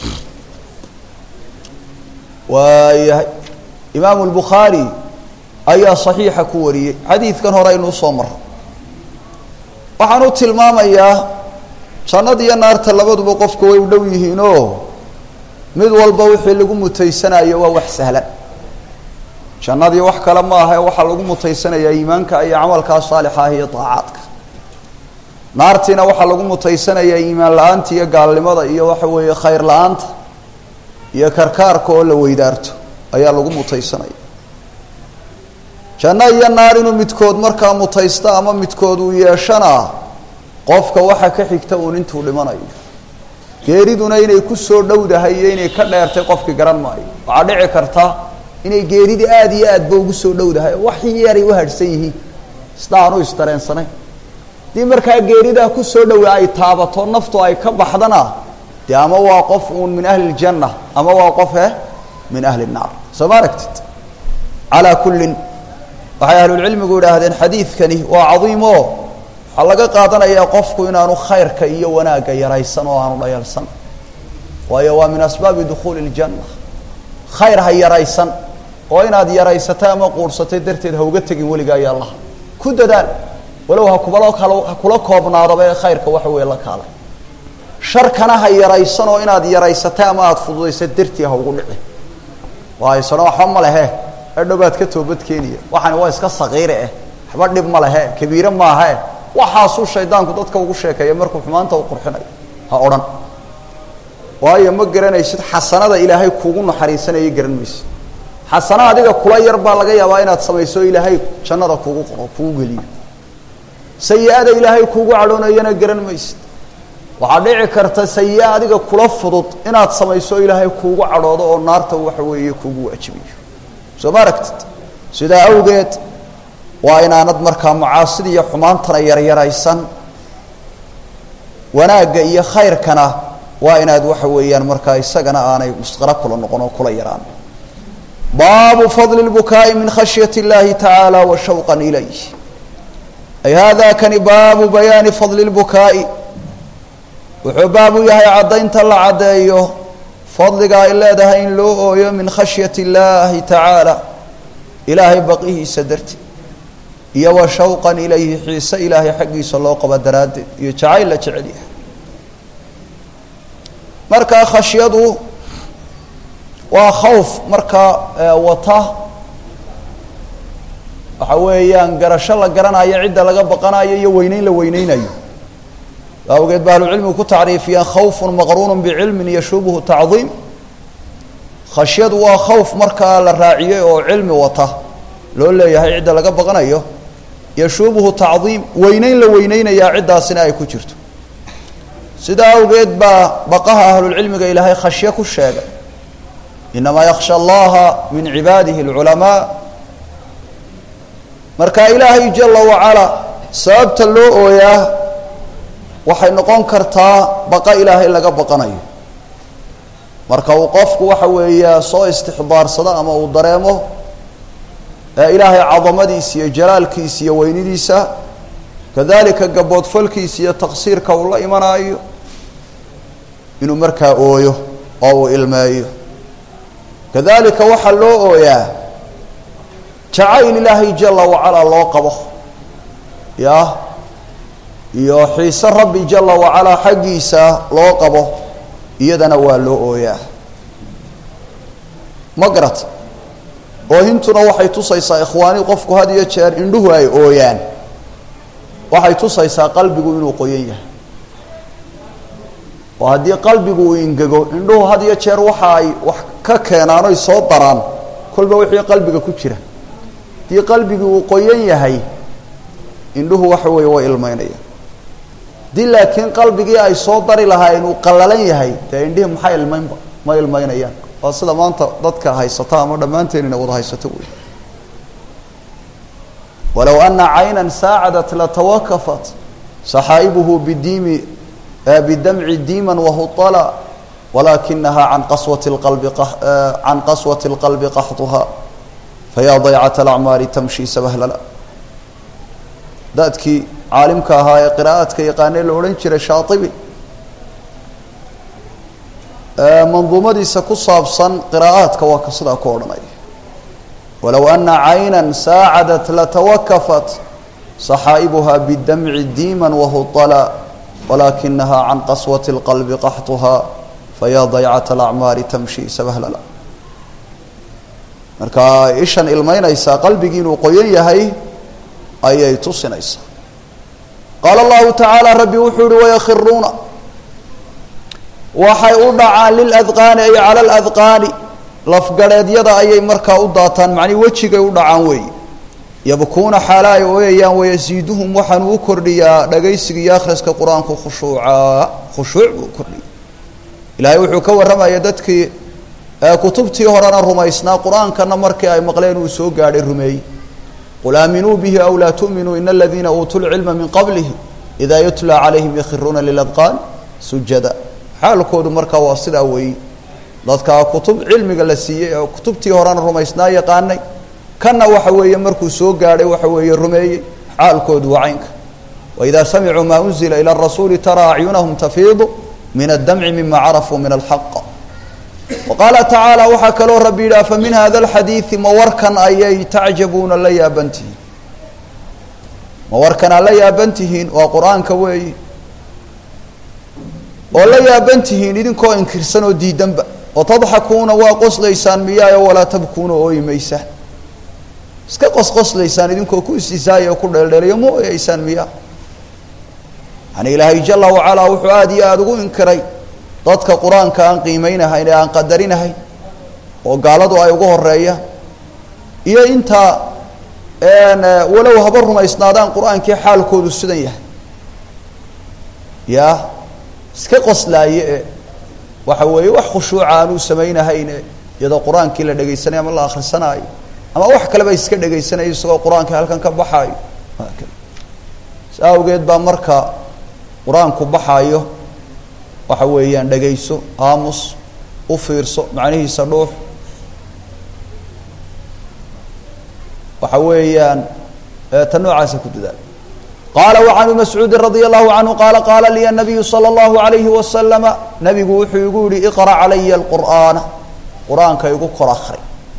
waayahay imaamu lbukhaari ayaa saxiixa ku wariyey xadiidkan hore aynu usoo maro waxaan u tilmaamayaa jannada iyo naarta labaduba qofku way u dhow yihiinoo mid walba wixii lagu mutaysanayo waa wax sahlan jannadii wax kale ma aha ee waxaa lagu mutaysanayaa iimaanka iyo camalkaa saalixa ah iyo daacaadka naartiina waxaa lagu mutaysanayaa iimaan la-aanta iyo gaalnimada iyo waxa weeye khayr la-aanta iyo karkaarka oo la weydaarto ayaa lagu mutaysanaya janno iyo naar inuu midkood markaa mutaysto ama midkood uu yeeshana qofka waxa ka xigta uun intuu dhimanayo geeriduna inay ku soo dhowdahay iyo inay ka dheertay qofkii garan maayo waxaa dhici karta inay geeridii aada iyo aadba ugu soo dhowdahay wax yaray u hadhsan yihiin sida aanu isdareensanayn haddii markaa geeridaa ku soo dhowa ay taabato naftu ay ka baxdana dee ama waa qof uun min ahli ljanna ama waa qof eh min ahli nnaar soo ma aragtid calaa kullin waxay ahlulcilmigu idhaahdeen xadiidkani waa cadiim oo waxaa laga qaadanayaa qofku inaanu khayrka iyo wanaagga yaraysan oo aanu dhayalsan waayo waa min asbaabi dukhuuli ljanna khayr ha yaraysan oo inaad yaraysatay ama quursatay darteed ha uga tegin weligaa ya allaha ku dadaal walow ha kubalo kal ha kula koobnaadaba ee khayrka waxa weeye la kaalay sharkana ha yaraysan oo inaad yaraysatay ama aada fududaysa dartii ha ugu dhici waaysano waxba ma lehe edhow baad ka toobad keenaya waxani waa iska sakiire eh waxba dhib ma lehe kabiire maahae waxaasuu shaydaanku dadka ugu sheekeeya markuu xumaanta u qurxinayo ha odhan waayo ma garanaysid xasanada ilaahay kuugu naxariisanaya garan maysid xasana adiga kula yar baa laga yaabaa inaad samayso ilaahay jannada kuugu qoro kuugu geliyo sayi-ada ilaahay kuugu cadhoonayana garan maysid waxaa dhici karta sayi-a adiga kula fudud inaad samayso ilaahay kuugu cadhoodo oo naarta waxa weeye kuugu waajibayo soo ma aragtid sidaa awgeed waa inaanad markaa macaasida iyo xumaantana yaryaraysan wanaagga iyo khayrkana waa inaad waxa weeyaan markaa isagana aanay musqaro kula noqon oo kula yaraan baabu fadli اlbukaa'i min khashyati اllahi tacaala wa shawqan ilayh ay hada kani baabu bayaani fadli اlbukaa'i wuxuu baab u yahay caddaynta la caddeeyo fadliga ay leedahay in loo ooyo min khashyati اllahi tacaala ilaahay baqihiisa darteed iyo wa shawqan ilayhi xiise ilaahay xaggiisa loo qabo daraaddeed iyo jacayl la jecel yahay markaa khashyadu waa khawf markaa wata waxa weeyaan garasho la garanayo cidda laga baqanayo iyo weyneyn la weyneynayo awgeed ba ahlucilmigu ku tacriifiyaan khawfun maqruunu bicilmin yashubuhu tacdiim khashyadu waa khawf markaa la raaciyey oo cilmi wata loo leeyahay cidda laga baqanayo yashubuhu tacdiim weyneyn la weyneynayaa ciddaasina ay ku jirto sidaa awgeed baa baqaha ahlulcilmiga ilaahay khashye ku sheegay inamaa yaksha allaha min cibaadihi alculamaa marka ilaahay jala wacala sababta loo ooyaa waxay noqon kartaa baqa ilaahay laga baqanayo marka uu qofku waxa weeya soo istixdaarsado ama uu dareemo ilaahay cadamadiisa iyo jalaalkiisa iyo weynidiisa kadalika gaboodfalkiisa iyo taqsiirka uu la imanaayo inuu markaa ooyo oo uu ilmeeyo kadalika waxaa loo ooyaa jacayl ilaahay jala wacalaa loo qabo ya iyo xiise rabbi jala wacalaa xaggiisa loo qabo iyadana waa loo ooyaa ma garat oohintuna waxay tusaysaa ikhwaani qofku had iyo jeer indhuhu ay ooyaan waxay tusaysaa qalbigu inuu qoyan yahay oo haddii qalbigu uu ingego indhuhu had iyo jeer waxa ay wax ka keenaan oy soo daraan kolba wixii qalbiga ku jira haddii qalbigii uu qoyan yahay indhuhu waxa weeye way ilmeynayaan haddii laakiin qalbigii ay soo dari lahaayeen uu qallalan yahay dee indhihii maxay ilmeynba ma ilmeynayaan waa sida maanta dadka haysata ama dhammaanteen ina wada haysato wey walow ana cayna saacadat latawakafat saxaa'ibuhu bidiimi bidamci diima wahuطala walakinaha can qaswati اlqalbi can qaswati اlqalbi qaxduha fayaa daycat alacmaari tamshi sabahlala dadkii caalimka ahaa ee qiraa'adka yaqaanee la odhan jiray shaaibi manduumadiisa ku saabsan qiraa'aadka waa ka sidaa ku odhanaya walow ana cayna saacadat latawakafat saxaa'ibuha bidamci diima wahuطala walakinaha can qaswati اlqalbi qaxduha fayaa daycat alacmaari tamshi sabahlala marka ishan ilmeynaysaa qalbigii inuu qoyan yahay ayay tusinaysaa qaala allahu tacaala rabbi wuxuu uhi wayakhiruuna waxay u dhacaan liladqaani ay cala aladqaani lafgarheedyada ayay markaa u daataan macnii wejigay u dhacaan weeye yabkuuna xaala ay ooyayaan wayasiiduhum waxaanu u kordhiyaa dhagaysiga iyo akhriska qur-aanku khushuucaa khushuuc buu kordhiya ilaahay wuxuu ka warramaya dadkii kutubtii horena rumaysnaa qur-aankana markii ay maqleen uu soo gaadhay rumeeyey qul aaminuu bihi aw laa tu'minuu ina aladiina uutuu lcilma min qablihi idaa yutla calayhim yakhiruuna liladqaan sujada xaalkoodu markaa waa sidaa weeye dadka kutub cilmiga la siiyey oo kutubtii horena rumaysnaa yaqaanay kanna waxa weeye markuu soo gaadhay waxa weeye rumeeyey xaalkoodu waa caynka waidaa samicuu maa unzila ila rasuuli taraa acyunahum tafiidu min addamci mima carafuu min alxaq waqaala tacaala waxaa kaloo rabbi yidhi afa min hada alxadiidi ma warkan ayay tacjabuuna la yaaban tihiin ma warkan aa la yaaban tihiin waa qur-aanka weeyi oo la yaaban tihiin idinkoo inkirsan oo diidanba oo tadxakuuna waa qoslaysaan miyaayo walaa tabkuuna ooyi maysaan iska qosqoslaysaan idinkoo ku istisaaya oo ku dheeldheelayo ma ooyaysaan miyaa yani ilaahay jala wacalaa wuxuu aada iyo aada ugu inkiray dadka qur-aanka aan qiimeynahayn ee aan qadarinahayn oo gaaladu ay ugu horeeyaan iyo intaa walow haba rumaysnaadaan qur-aankii xaalkoodu sidan yahay ya iska qoslaaye e waxa weeye wax khushuuca aanuu samaynahayn e iyadoo qur-aankii la dhegaysanayo ama la akhrisanaayo ama wax kaleba iska dhegaysanayo isagoo qur-aankii halkan ka baxaayo si awgeed baa marka qur-aanku baxaayo waxa weeyaan dhegayso aamus u fiirso macnihiisa dhuux waxa weeyaan ta noocaasa ku dadaal qaala وعan ibn mascuudi radي الlahu canhu qaala qaala liya الnabiyu slى الlahu عalayhi waslama nabigu wuxuu igu yihi iqra calaya اlqur'aana qur-aanka igu kor akri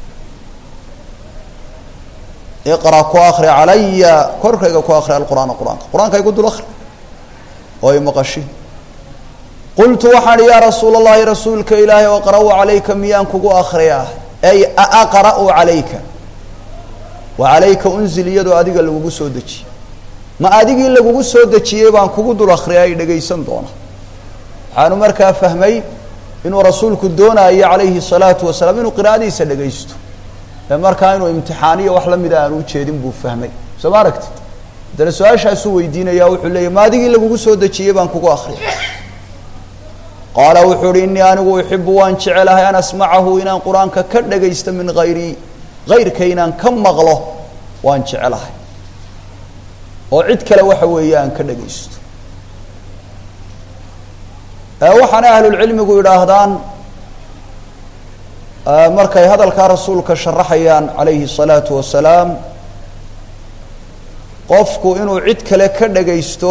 iqra ku akri calaya korkayga ku akri alqur'aana qur-aanka qur-aanka igu dul akri oo imaqashi qultu waxaan ihi yaa rasuula اllahi rasuulka ilaahay aqra-u calayka miyaan kugu akriyaa ay aaqra-u calayka wa calayka unzil iyadoo adiga lagugu soo dejiyey ma adigii lagugu soo dejiyey baan kugu dul akriya ay dhegaysan doona waxaanu markaa fahmay inuu rasuulku doonayo calayhi الsalaatu wasalaam inuu qiraa'adiisa dhegaysto ee markaa inuu imtixaaniyo wax lamida aanu ujeedin buu fahmay soo ma aragtid haddana su-aashaasuu weydiinaya wuxuu leeyay ma adigii lagugu soo dejiyey baan kugu akriya qaala wuxuu uhi inii anigu uxibu waan jecelahay an asmacahu inaan qur-aanka ka dhagaysto min hayrii hayrka inaan ka maqlo waan jecelahay oo cid kale waxa weeye aan ka dhagaysto waxaana ahlulcilmigu yidhaahdaan markay hadalkaa rasuulka sharaxayaan calayhi الsalaatu wasalaam qofku inuu cid kale ka dhagaysto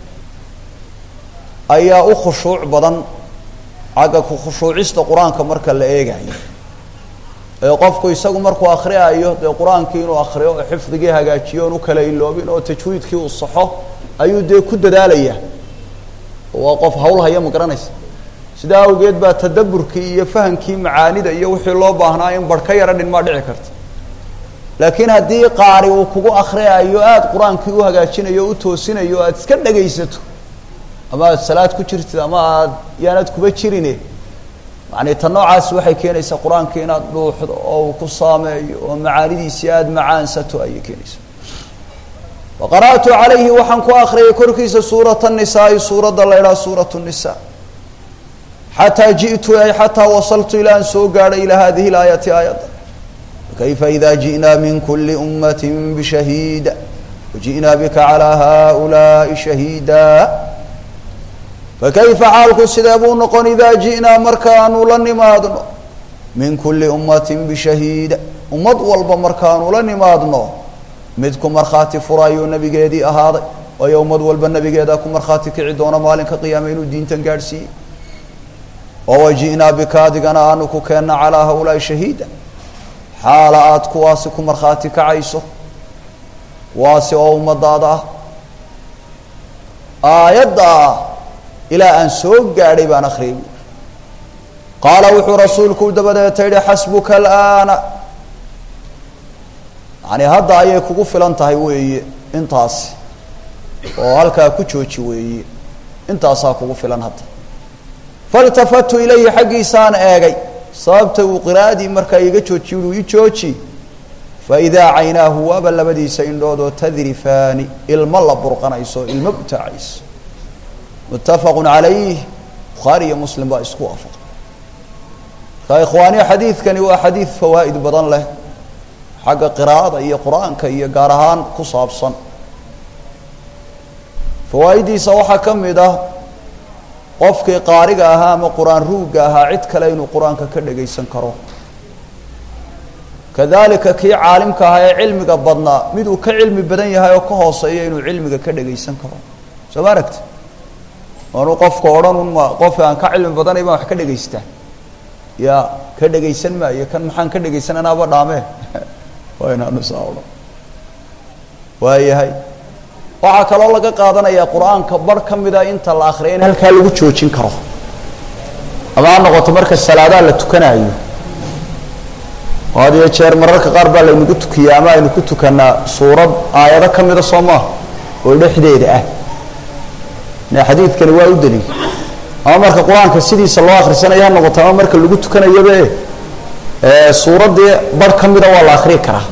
ayaa u khushuuc badan xagga ku khushuucista qur-aanka marka la eegayo ee qofku isagu markuu akriyaayo dee qur-aankii inuu akriyo oo xifdigii hagaajiyo oon u kala iloobin oo tajwiidkii uu saxo ayuu dee ku dadaalaya waa qof hawl haya ma garanaysa sidaa awgeed baa tadaburkii iyo fahamkii macaanida iyo wixii loo baahnaa in barh ka yara dhinmaa dhici karta laakiin haddii qaari uu kugu akriyaayo aada qur-aankii u hagaajinayo o u toosinayo aada iska dhagaysato ama aada salaad ku jirtid ama aad yaanad kuba jirine yani ta noocaas waxay keenaysaa qur-aanka inaad dhuuxdo oo uu ku saameeyo oo macaanidiisii aada macaansato ayay keenaysaa wa qara'tu calayhi waxaan ku akriyay korkiisa suurata nisaai suuradda la idhaha suurat nisa xataa ji'tu ay xataa wasaltu ilaa aan soo gaadhay ilaa hadihi laayati aayadda fakayfa ida ji'naa min kuli ummati bishahiida waji'naa bika calaa haulaai shahiida fakayfa xaalku sidee buu noqon idaa ji'naa markaanu la nimaadno min kuli ummatin bishahiida ummad walba markaanu la nimaadno mid ku markhaati furayuu nabigeedii ahaaday waayo ummad walba nabigeedaa ku markhaati kici doona maalinka qiyaame inuu diintan gaadhsiiyey oo waji'naa bika adigana aanu ku keenna calaa haulaai shahiida xaala aada kuwaasi ku markhaati kacayso kuwaasi oo ummadaada ah aayaddaa ilaa aan soo gaadhay baan akhriyay buui qaala wuxuu rasuulku dabadeeta yihi xasbuka alaana yani hadda ayay kugu filan tahay weeye intaasi oo halkaa ku jooji weeye intaasaa kugu filan hadda failtafatu ilayhi xaggiisaan eegay sababta uu qiraa'adii markaa iga joojiy uu ii jooji faidaa caynaahu waaba labadiisa indhoodoo tadrifaani ilmo la burqanayso ilmo butaacayso muttafaqu calayh bukhaari iyo muslim baa isku waafaqay marka ikhwaaniya xadiidkani waa xadiid fawaa'id badan leh xagga qiraa'ada iyo qur-aanka iyo gaar ahaan ku saabsan fawaaiddiisa waxaa ka mid ah qofkii qaariga ahaa ama qur-aan ruugga ahaa cid kale inuu qur-aanka ka dhagaysan karo kadalika kii caalimka ahaa ee cilmiga badnaa mid uu ka cilmi badan yahay oo ka hooseeya inuu cilmiga ka dhagaysan karo soo ma aragti aanu qofka odhan un ma qofka aan ka cilmi badanay baan wax ka dhagaystaa ya ka dhagaysan maayo kan maxaan ka dhagaysan anaaba dhaamee waa inaanu saa odhan waayahay waxaa kaloo laga qaadanayaa qur-aanka bar ka mida inta la akriya in halkaa lagu joojin karo ama ha noqoto marka salaadaha la tukanaayo oo had iyo jeer mararka qaar baa laynagu tukiya ama aynu ku tukanaa suurad aayado ka mida soo maaha oo dhexdeeda ah ne xadiidkani waa u daliil ama marka qur-aanka sidiisa loo akhrisanayo ha noqoto ama marka lagu tukanayobe suuraddii bar ka mida waa la akriyi karaa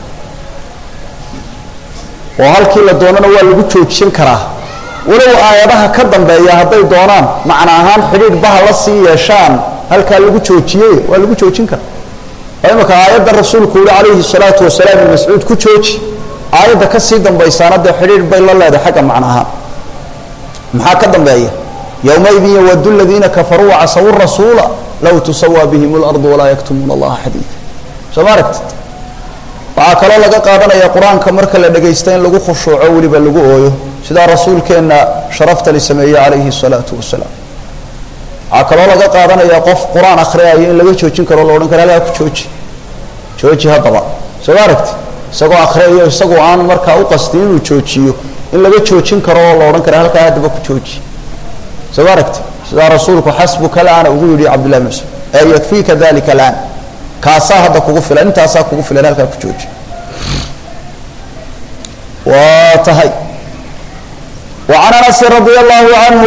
oo halkii la doonana waa lagu joojin karaa walow aayadaha ka dambeeya hadday doonaan macna ahaan xidhiidh baha la sii yeeshaan halkaa lagu joojiyey waa lagu joojin karaa oo imaka aayadda rasuulku yihi calayhi salaatu wasalaam ibn mascuud ku jooji aayadda kasii dambaysaana dee xidhiidh bay la leedahay xagga macna ahaan maxaa ka dambeeya yowmaidin yawadu ladiina kafaruu wacasawu rasuula low tusawaa bihim اlardu walaa yaktumuuna allaha xadiida soo ma aragtid waxaa kaloo laga qaadanaya qur-aanka marka la dhagaysta in lagu khushuuco weliba lagu ooyo sidaa rasuulkeenna sharafta li sameeyey calayhi الsalaatu wasalaam waxaa kaloo laga qaadanaya qof qur-aan akhriyayo in laga joojin karo la odhan karo alaa ku jooji jooji haddaba soo ma aragti isagoo akhriyayo isagoo aan markaa u qastin inuu joojiyo in laga joojin karo oo la odhan karo halkaa haddaba ku jooji soo ma aragti sidaa rasuulku xasbuka alaana ugu yidhi cabdillahi bn mascuud ee yakfiika dalika alaan kaasaa hadda kugu filan intaasaa kugu filan halkaa ku jooji waa tahay wa can anasin radia allahu canhu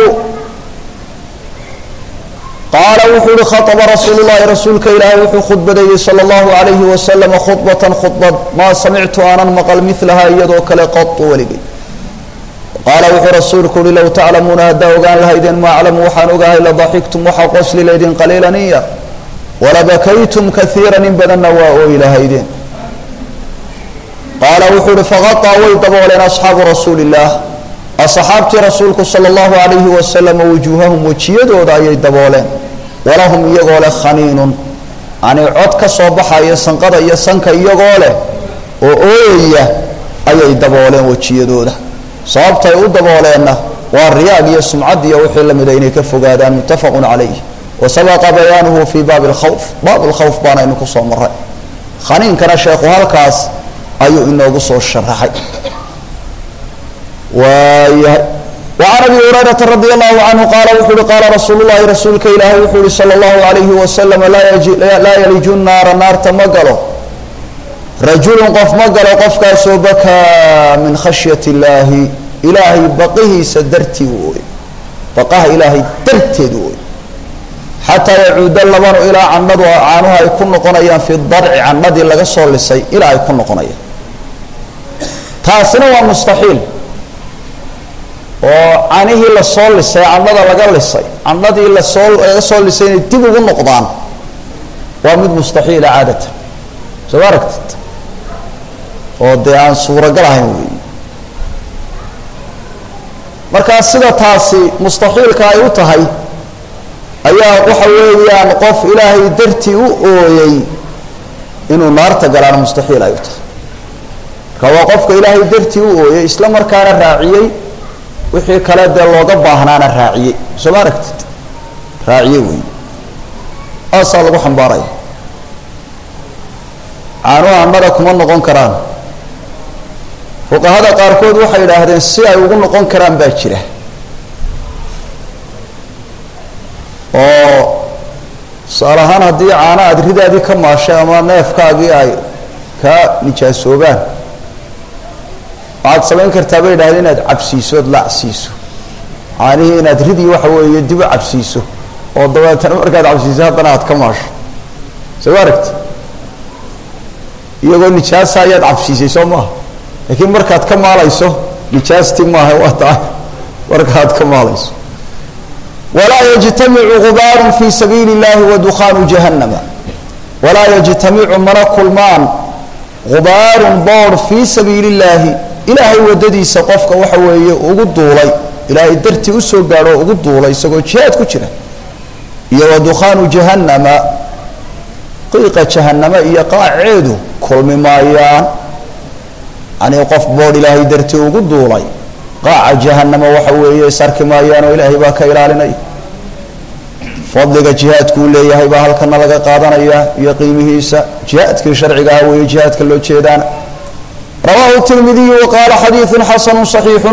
qaala wuxuu uhi khaطba rasuulu llahi rasuulka ilaahay wuxuu khudbadeeyey salى اllahu alayhi wasalama khudbatan khudbad maa samictu aanan maqal milaha iyadoo kale qatu weligay qaala wuxuu rasuulku uhi low taclamuuna haddaa ogaan lahaydeen ma aclamu waxaan ogahay ladaxiktum waxaa qosli laydin qaliila in yar walabakaytum kaiira in badanna waa ooyi lahaydeen qaala wuxuu uhi faqaطaa way dabooleen asxaabu rasuuli اllah asxaabtii rasuulku salى اllahu alayhi wasalama wujuuhahum wejiyadooda ayay dabooleen walahum iyagoo leh khaniinun yani cod ka soo baxaya sanqada iyo sanka iyagoo leh oo ooyaya ayay dabooleen wejiyadooda sababtay u dabooleenna waa riyaag iyo sumcad iyo wixii lamida inay ka fogaadaan muttafaqu calayh wasabaqa bayaanuhu fii baabi lkhawf baab lkhawf baanaynu kusoo maray khaniinkana sheekhu halkaas ayuu inoogu soo sharaxay waayahay wacan abi hurayrata radi allahu canhu qaala wuxuu uhi qaala rasuulu llahi rasuulka ilaahay wuxuu uhi sala allahu alayhi wasalam laa yaliju naara naarta ma galo rajulun qof ma galo qofkaasoo bakaa min khashyati illaahi ilaahay baqihiisa dartii u ooy baqaha ilaahay darteed u ooy xataa yacuuda labanu ilaa candhadu caanuhu ay ku noqonayaan fi darci candhadii laga soo lisay ilaa ay ku noqonayaan taasina waa mustaxiil oo canihii lasoo lisay candhada laga lisay candhadii lasoo laga soo lisay inay dib ugu noqdaan waa mid mustaxiila caadatan soo ma aragtid oo dee aan suuragal ahayn wey markaa sida taasi mustaxiilka ay u tahay ayaa waxa weeyaan qof ilaahay dartii u ooyey inuu naarta galaana mustaxiil ay u tahay marka waa qofka ilaahay dartii u ooyey isla markaana raaciyey wixii kale dee looga baahnaana raaciyey soo ma aragtid raaciye wey aasaa lagu xambaaraya caanuhu annada kuma noqon karaan fuqahada qaarkood waxay idhaahdeen si ay ugu noqon karaan baa jira oo tusaale ahaan haddii caano aada ridaadii ka maashay ama neefkaagii ay kaa nijaasoobaan waxaad samayn kartaa bay idhahdeen inaad cabsiiso ood lacsiiso caanihii inaad ridii waxa weeye dib u cabsiiso oo dabeetana markaad cabsiiso haddana aad ka maasho soo ma aragti iyagoo nijaasa ayaad cabsiisay soo maaha laakiin markaad ka maalayso nijaasti maaha waa taa markaad ka maalayso walaa yajtamicu gubaarun fi sabiili اllahi wa dukhaanu jahannama walaa yajtamicu mana kulmaan gubaarun boor fii sabiili اllaahi ilaahay wadadiisa qofka waxa weeye ugu duulay ilaahay dartii usoo gaadho o ugu duulay isagoo jihaad ku jira iyo wa dukhaanu jahannama qiiqa jahannama iyo qaaceedu kulmi maayaan yani qof boodh ilaahay dartii ugu duulay qaaca jahanama waxa weeye isarki maayaan oo ilaahay baa ka ilaalinaya fadliga jihaadku uu leeyahay baa halkana laga qaadanaya iyo qiimihiisa jihaadkii sharciga ah weeye jihaadka loo jeedaana rawahu tirmidiyu wa qaala xadiidu xasanu صaxiixu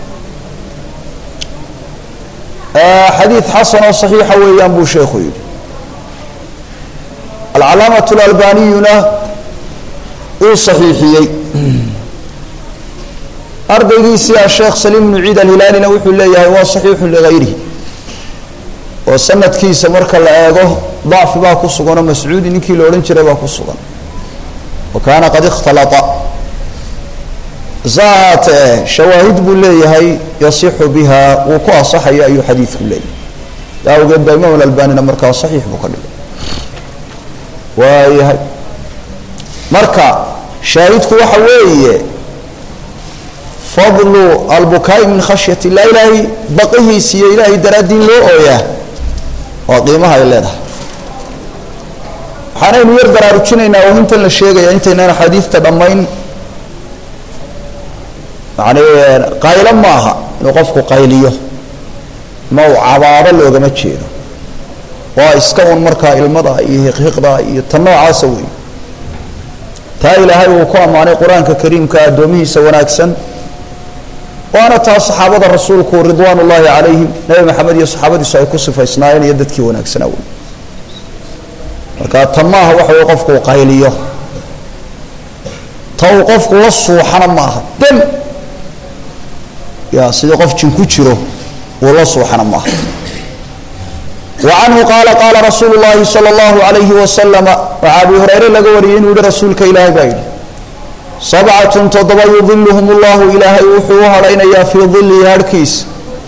xadiid xasan oo صaxiixa weeyaan buu sheekhu yihi alcalaamaة اlalbaniyuna uu صaxiixiyey ardaygiisii asheekh saliim bnu ciid alhilaalina wuxuu leeyahay waa saxiixu ligayrihi oo sanadkiisa marka la eego dacfi baa ku sugan oo mascuudi ninkii la odhan jiray baa ku sugan wa kaana qad ikhtalata sa ahaatee shawaahid buu leeyahay yasixu biha wuu ku asaxaya ayuu xadiidku leeyahay taa awgeed baa imaam alalbanina markaa saxiix buu ka dhigay waayahay marka shaahidku waxa weeye fadlu albukaai min khashyat illah ilaahay baqihiis iyo ilaahay daraaddiin loo ooyaa waa qiimaha ay leedahay waxaanaynu yar baraarujinaynaa oo intan la sheegaya intaynaan axaadiidta dhammayn yani qaylo ma aha inuu qofku qayliyo ma uu cabaado loogama jeedo waa iska un markaa ilmada iyo hiqhiqda iyo ta noocaasa wey taa ilaahay uu ku ammaanay qur-aanka kariimka addoomihiisa wanaagsan waana taa saxaabada rasuulku ridwaan ullaahi calayhim nebi maxamed iyo saxaabadiisu ay ku sifaysnaayeen iyo dadkii wanaagsanaa wey marka ta maaha waxa wey qofku uu qayliyo ta uu qofku la suuxana maaha dem ya sidii qof jin ku jiro uu la suuxana maaha wa canhu qaala qaala rasuulu llaahi sala allahu alayhi wasalama waxaa abi hureyre laga wariyey inuu yihi rasuulka ilaahay baa yidhi sabcatun toddoba yudiluhum ullahu ilaahay wuxuu u hadhaynayaa fii dilihi harhkiisa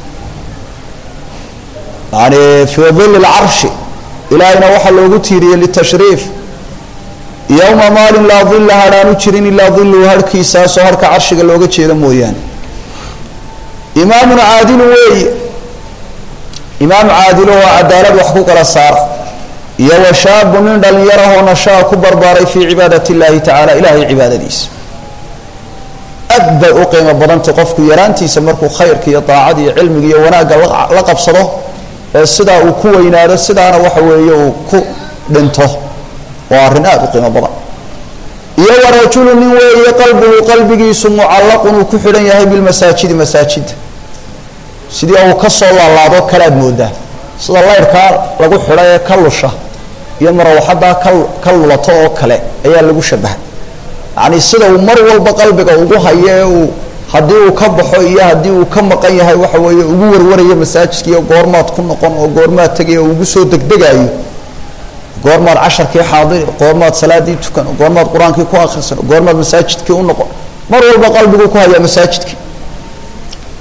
yani fii dili lcarshi ilaahayna waxaa loogu tiiriyey litashriif yowma maalin laa dila hadhaanu jirin ilaa diluhu harhkiisaasoo harka carshiga looga jeeda mooyaane imaamun caadilu weeye imaam caadilo oo cadaalad wax ku kala saara iyo wa shaabu nin dhalinyarahoo nashaa ku barbaaray fii cibaadat اllahi tacala ilahay cibaadadiisa aad bay u qiimo badantay qofku yaraantiisa markuu khayrka iyo daacada iyo cilmiga iyo wanaagga la qabsado ee sidaa uu ku weynaado sidaana waxa weeye uu ku dhinto waa arrin aada u qiimo badan iyo wa rajulu nin weeye qalbuhu qalbigiisu mucallaqun uu ku xidhan yahay bilmasaajidi masaajida sidii uu ka soo laalaado kalaad moodaa sida layrhkaa lagu xidha ee ka lusha iyo marawaxadaa ka ka lulato oo kale ayaa lagu shabaha yacni sida uu mar walba qalbiga ugu hayo ee uu haddii uu ka baxo iyo haddii uu ka maqan yahay waxa weeye ugu warwarayo masaajidka iyo goormaad ku noqon oo goormaad tegay oo ugu soo degdegaayo goormaad casharkii xaadiri goormaad salaadii tukan goormaad qur-aankii ku akrisan goormaad masaajidkii u noqon mar walba qalbiguu ku hayaa masaajidkii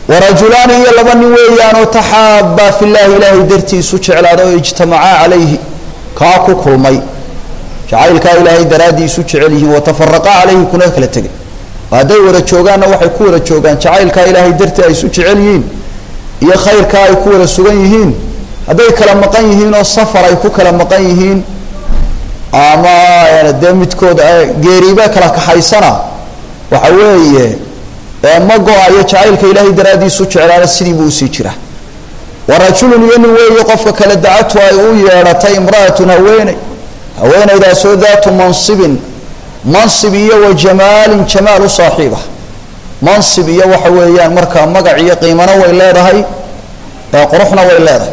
warajulaani iyo laba nin weeyaanoo taxaabaa fi llaahi ilaahay dartiisu jeclaada oo ijtamacaa calayhi kaa ku kulmay jacaylkaa ilaahay daraaddii isu jecel yihiin watafaraqaa calayhi kuna kala tegay hadday wada joogaanna waxay ku wada joogaan jacaylkaa ilaahay dartii ay isu jecel yihiin iyo khayrkaa ay ku wada sugan yihiin hadday kala maqan yihiin oo safar ay ku kala maqan yihiin ama dee midkood geeriiba kala kaxaysana waxa weeye ma go-ayo jacaylka ilaahay daraaddiisu jeclaana sidii buu usii jira warajulun iyo nin weeye qofka kale dacatu ay u yeedhatay imra'atun haweeney haweenaydaasoo daatu mansibin mansib iyo wa jamaalin jamaal u saaxiiba mansib iyo waxa weeyaan markaa magac iyo qiimana way leedahay quruxna way leedahay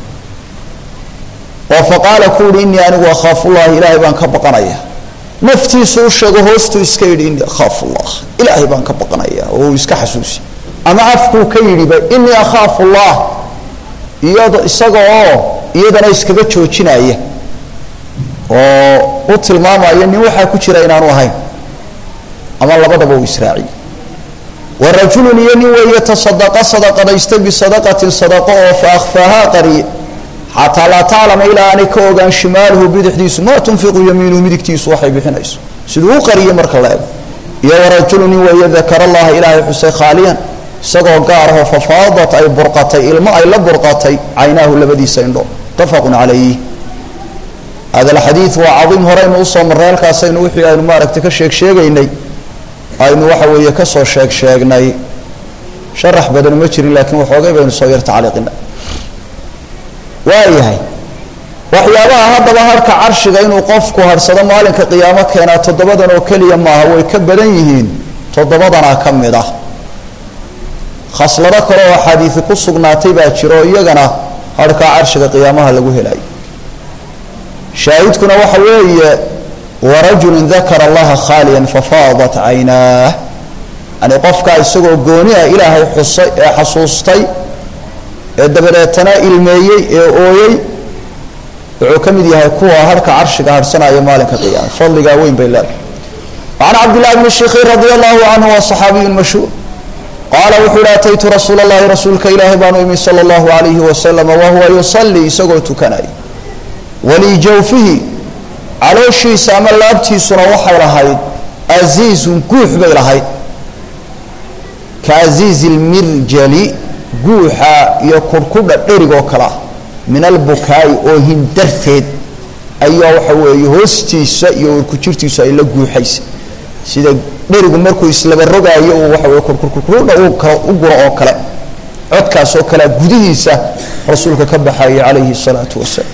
oo faqaala ku yihi innii anigu akhaafullahi ilaahay baan ka baqanaya naftiisu u sheego hoostuu iska yidhi innii akhaafu llah ilaahay baan ka baqanaya oo uu iska xasuusi ama afkuu ka yidhiba innii akhaafu llah iyado isaga oo iyadana iskaga joojinaya oo u tilmaamaya nin waxaa ku jira inaanu ahayn ama labadaba uu israaciye wa rajulun iyo nin weeye tasadaqa sadaqadaystay bisadaqatin sadaqo oo fa akhfaahaa qariye xataa laa taclama ilaa aanay ka ogaan shimaaluhu bidixdiisu maa tunfiqu yamiinuhu midigtiisu waxay bixinayso siduu u qariyey marka la ego iyo warajulu nin weeye dakara allaha ilaahay xusay khaaliyan isagoo gaar ahoo fafaadat ay burqatay ilmo ay la burqatay caynaahu labadiisa indho mutafaqun calayh hada alxadiid waa cadiim horeynu usoo marray halkaasaynu wixii aynu maaragtay ka sheeg sheegaynay aynu waxa weeye kasoo sheeg sheegnay sharax badan ma jirin laakiin waxoogay baynu soo yar tacliiqina waayahay waxyaabaha haddaba harka carshiga inuu qofku harhsado maalinka qiyaamo keenaa toddobadan oo keliya maaha way ka badan yihiin toddobadanaa ka mid ah khaslado kale oo axaadiisi ku sugnaatay baa jiro oo iyagana harhkaa carshiga qiyaamaha lagu helayo shaahidkuna waxa weeye warajulun dakara allaha khaaliyan fafaadat caynaah yani qofkaa isagoo gooni ah ilaahay xusay ee xasuustay ee dabadeetana ilmeeyey ee ooyey wuxuu ka mid yahay kuwa harka carshiga harhsanaya maalinka qiyaama fadligaa weyn bay leedahay can cabdillahi bni shikiir radi allahu canhu waa saxaabiyu mashhuur qaala wuxuu yihi ataytu rasuula allahi rasuulka ilaahi baanu imi sala allahu alayhi wasalam wahuwa yusalii isagoo tukanaya walijawfihi calooshiisa ama laabtiisuna waxay lahayd aziizun guux bay lahayd ka aziizi lmirjali guuxa iyo kurkudha dherigoo kale ah min albukaa'i oo hindarteed ayaa waxa weeye hoostiisa iyo warkujirtiisu ay la guuxaysa sida dherigu markuu islaba rogaayo uu waxa weye kurkurkurkudha u kala u guro oo kale codkaas oo kalea gudihiisa rasuulka ka baxayay calayhi الsalaatu wasalaam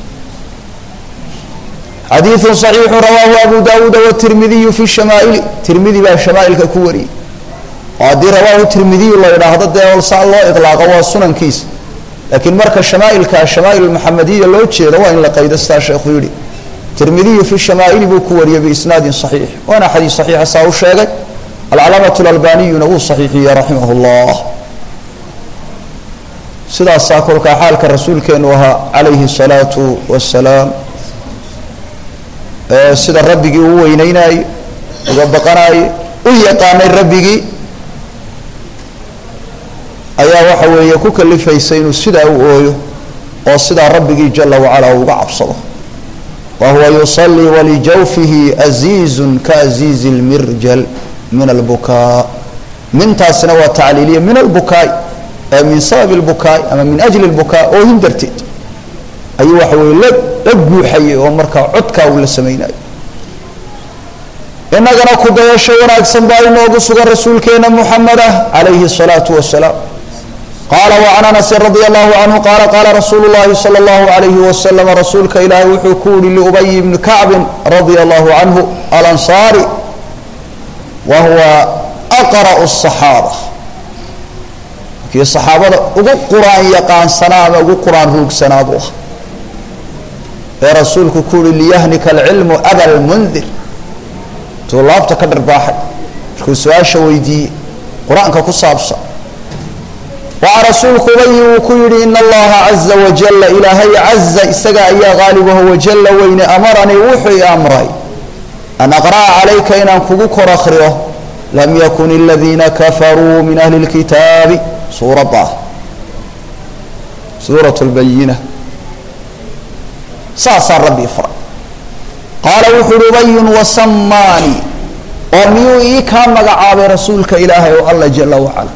xadiiثu صaxiixu rawaahu abu dawuuda wtirmidiyu fi shamaa'ili tirmidi baa shamaailka ku wariyey oo haddii rawaahu tirmidiyu la idhaahdo dee saa loo iطlaaqo waa sunankiisa laakiin marka shamaailka shamaa'il maxamediya loo jeedo waa in la qaydo sidaa sheekhu yihi tirmidiyu fi shamaa'ili buu ku wariyey biisnaadin صaxiix waana xadiis صaxiixa saa u sheegay alcalaamaة اlalbaniyuna wuu صaxiixiyey raximah اllah sidaasaa kolkaa xaalka rasuulkeenu ahaa calayhi الsalaatu wasalaam sida rabbigii uu weyneynaayey uga baqanaayey u yaqaanay rabbigii ayaa waxa weeye ku kalifaysa inuu sidaa u ooyo oo sidaa rabbigii jala wacala uga cabsado wa huwa yusalii walijawfihi aziizun kaaziizi lmirjal min albukaa mintaasina waa tacliiliya min albukaai ee min sababi lbukaai ama min ajli lbukaa oohin darteed ayuu waxa weye la la guuxayay oo markaa codkaa uu la samaynayo inagana ku dayasho wanaagsan baa inoogu sugan rasuulkeena muxameda calayhi الsalaatu wasalaam qaala wacan anasin radia allahu canhu qaala qaala rasuulu llahi salى اllahu alayhi wasalam rasuulka ilaahay wuxuu ku yihi liubay bni kacbin radia allahu canhu alansaari wa huwa aqra'u الصaxaaba kii saxaabada ugu qur-aan yaqaansanaa ama ugu qur-aan ruugsanaa buu ah ee rasuulku ku uhi liyahnika alcilmu aba lmundir tuu laabta ka dharbaaxay markuu su-aasha weydiiyey qur-aanka ku saabsan waxaa rasuulku ubayi uu ku yihi in allaha caza wajala ilaahay caza isaga ayaa qaalibaho wajalla weyne amaranii wuxuu i amray an aqra'a calayka inaan kugu kor akriyo lam yakun aladiina kafaruu min ahli اlkitaabi suuradda ah suurat lbayina saasaa rabbi faray qaala wuxu uhi ubayun wasamaani oo miyuu ii kaa magacaabay rasuulka ilaahay oo alla jala wacala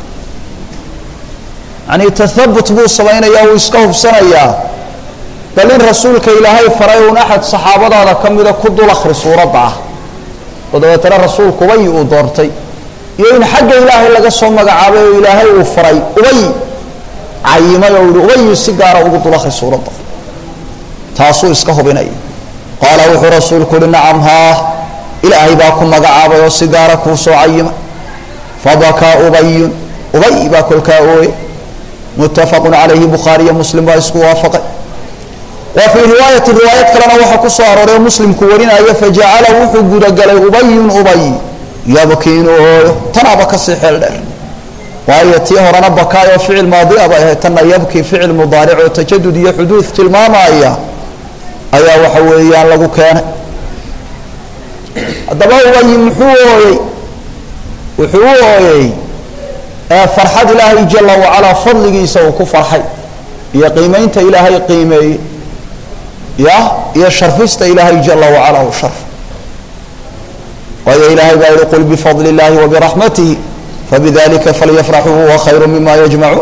yani tathabut buu samaynayaa wuu iska hubsanayaa bal in rasuulka ilaahay faray uun axad saxaabadaada ka mida ku dul akri suuradda ah oo dabeetana rasuulku ubay uu doortay iyo in xagga ilaahay laga soo magacaabay oo ilaahay uu faray ubay cayimay oo yihi ubayu si gaara ugu dul akri suuradda taasuu iska hubinaya qaala wuxuu rasuulku uhi nacam haa ilaahay baa ku magacaabay oo si gaara kuu soo cayimay fabakaa ubayun ubay baa kolkaa ooye muttafaqun calayhi bukhaariyo muslim baa isku waafaqay wa fii riwaayati riwaayad kalena waxaa ku soo arooray oo muslimku warinayo fajacala wuxuu gudagalay ubayun ubay yabki inuu ooyo tanaaba kasii xeel dheer waayo tii horena bakaayoo ficil maadia bay ahayd tanna yabki ficil mudaaric oo tajadud iyo xuduud tilmaamaya ayaa waxa weeyaan lagu keenay haddaba ubayi muxuu ooyey wuxuu u ooyey farxad ilaahay jala wacalaa fadligiisa uu ku farxay iyo qiimeynta ilaahay qiimeeyey ya iyo sharfista ilaahay jala wacala uu sharf waayo ilaahay baa yihi qul bifadli اllahi wabiraxmatihi fabidalika falyafraxuu huwa khayru mima yajmacuun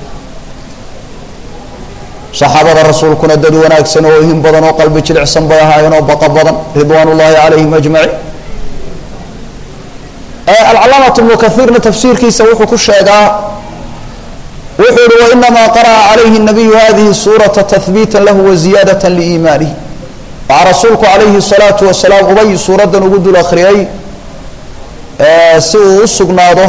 saxaabada rasuulkuna dad wanaagsan oo hin badan oo qalbi jilicsan bay ahaayeen oo baqa badan ridwaan ullahi calayhim ajmaciin alcalaamatu ibnu kaiirna tafsiirkiisa wuxuu ku sheegaa wuxuu yihi wainamaa qara'a calayhi nabiyu hadihi suurata tahbiita lahu waziyaadata liimaanihi waxaa rasuulku calayhi salaatu wasalaam ubay suuraddan ugu dul akhriyey si uu u sugnaado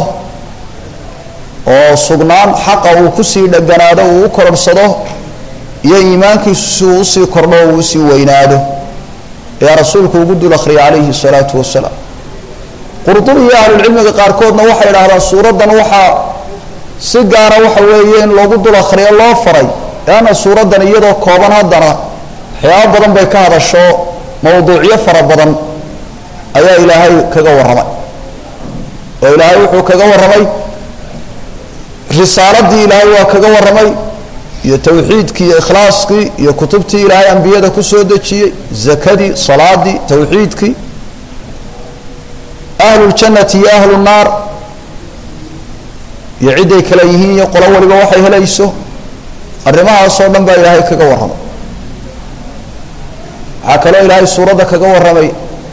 oo sugnaan xaqa uu kusii dheganaado uu u kororhsado iyo iimaankiisu si uu usii kordho uu usii weynaado ayaa rasuulku ugu dul akhriyay calayhi salaatu wasalaam qurdubi iyo ahlulcilmiga qaarkoodna waxay idhaahdaan suuraddan waxaa si gaara waxa weeye in loogu dul akhriyo loo faray leanna suuraddan iyadoo kooban haddana waxyaabo badan bay ka hadasho mawduucyo fara badan ayaa ilaahay kaga warramay oo ilaahay wuxuu kaga warramay risaaladii ilaahay waa kaga warramay iyo tawxiidkii iyo ikhlaaskii iyo kutubtii ilaahay ambiyada kusoo dejiyey zakadii salaadii tawxiidkii ahlu ljannati iyo ahlu nnaar iyo ciday kale yihiin iyo qolo waliba waxay helayso arrimahaasoo dhan baa ilaahay kaga warramay waxaa kaloo ilaahay suuradda kaga warramay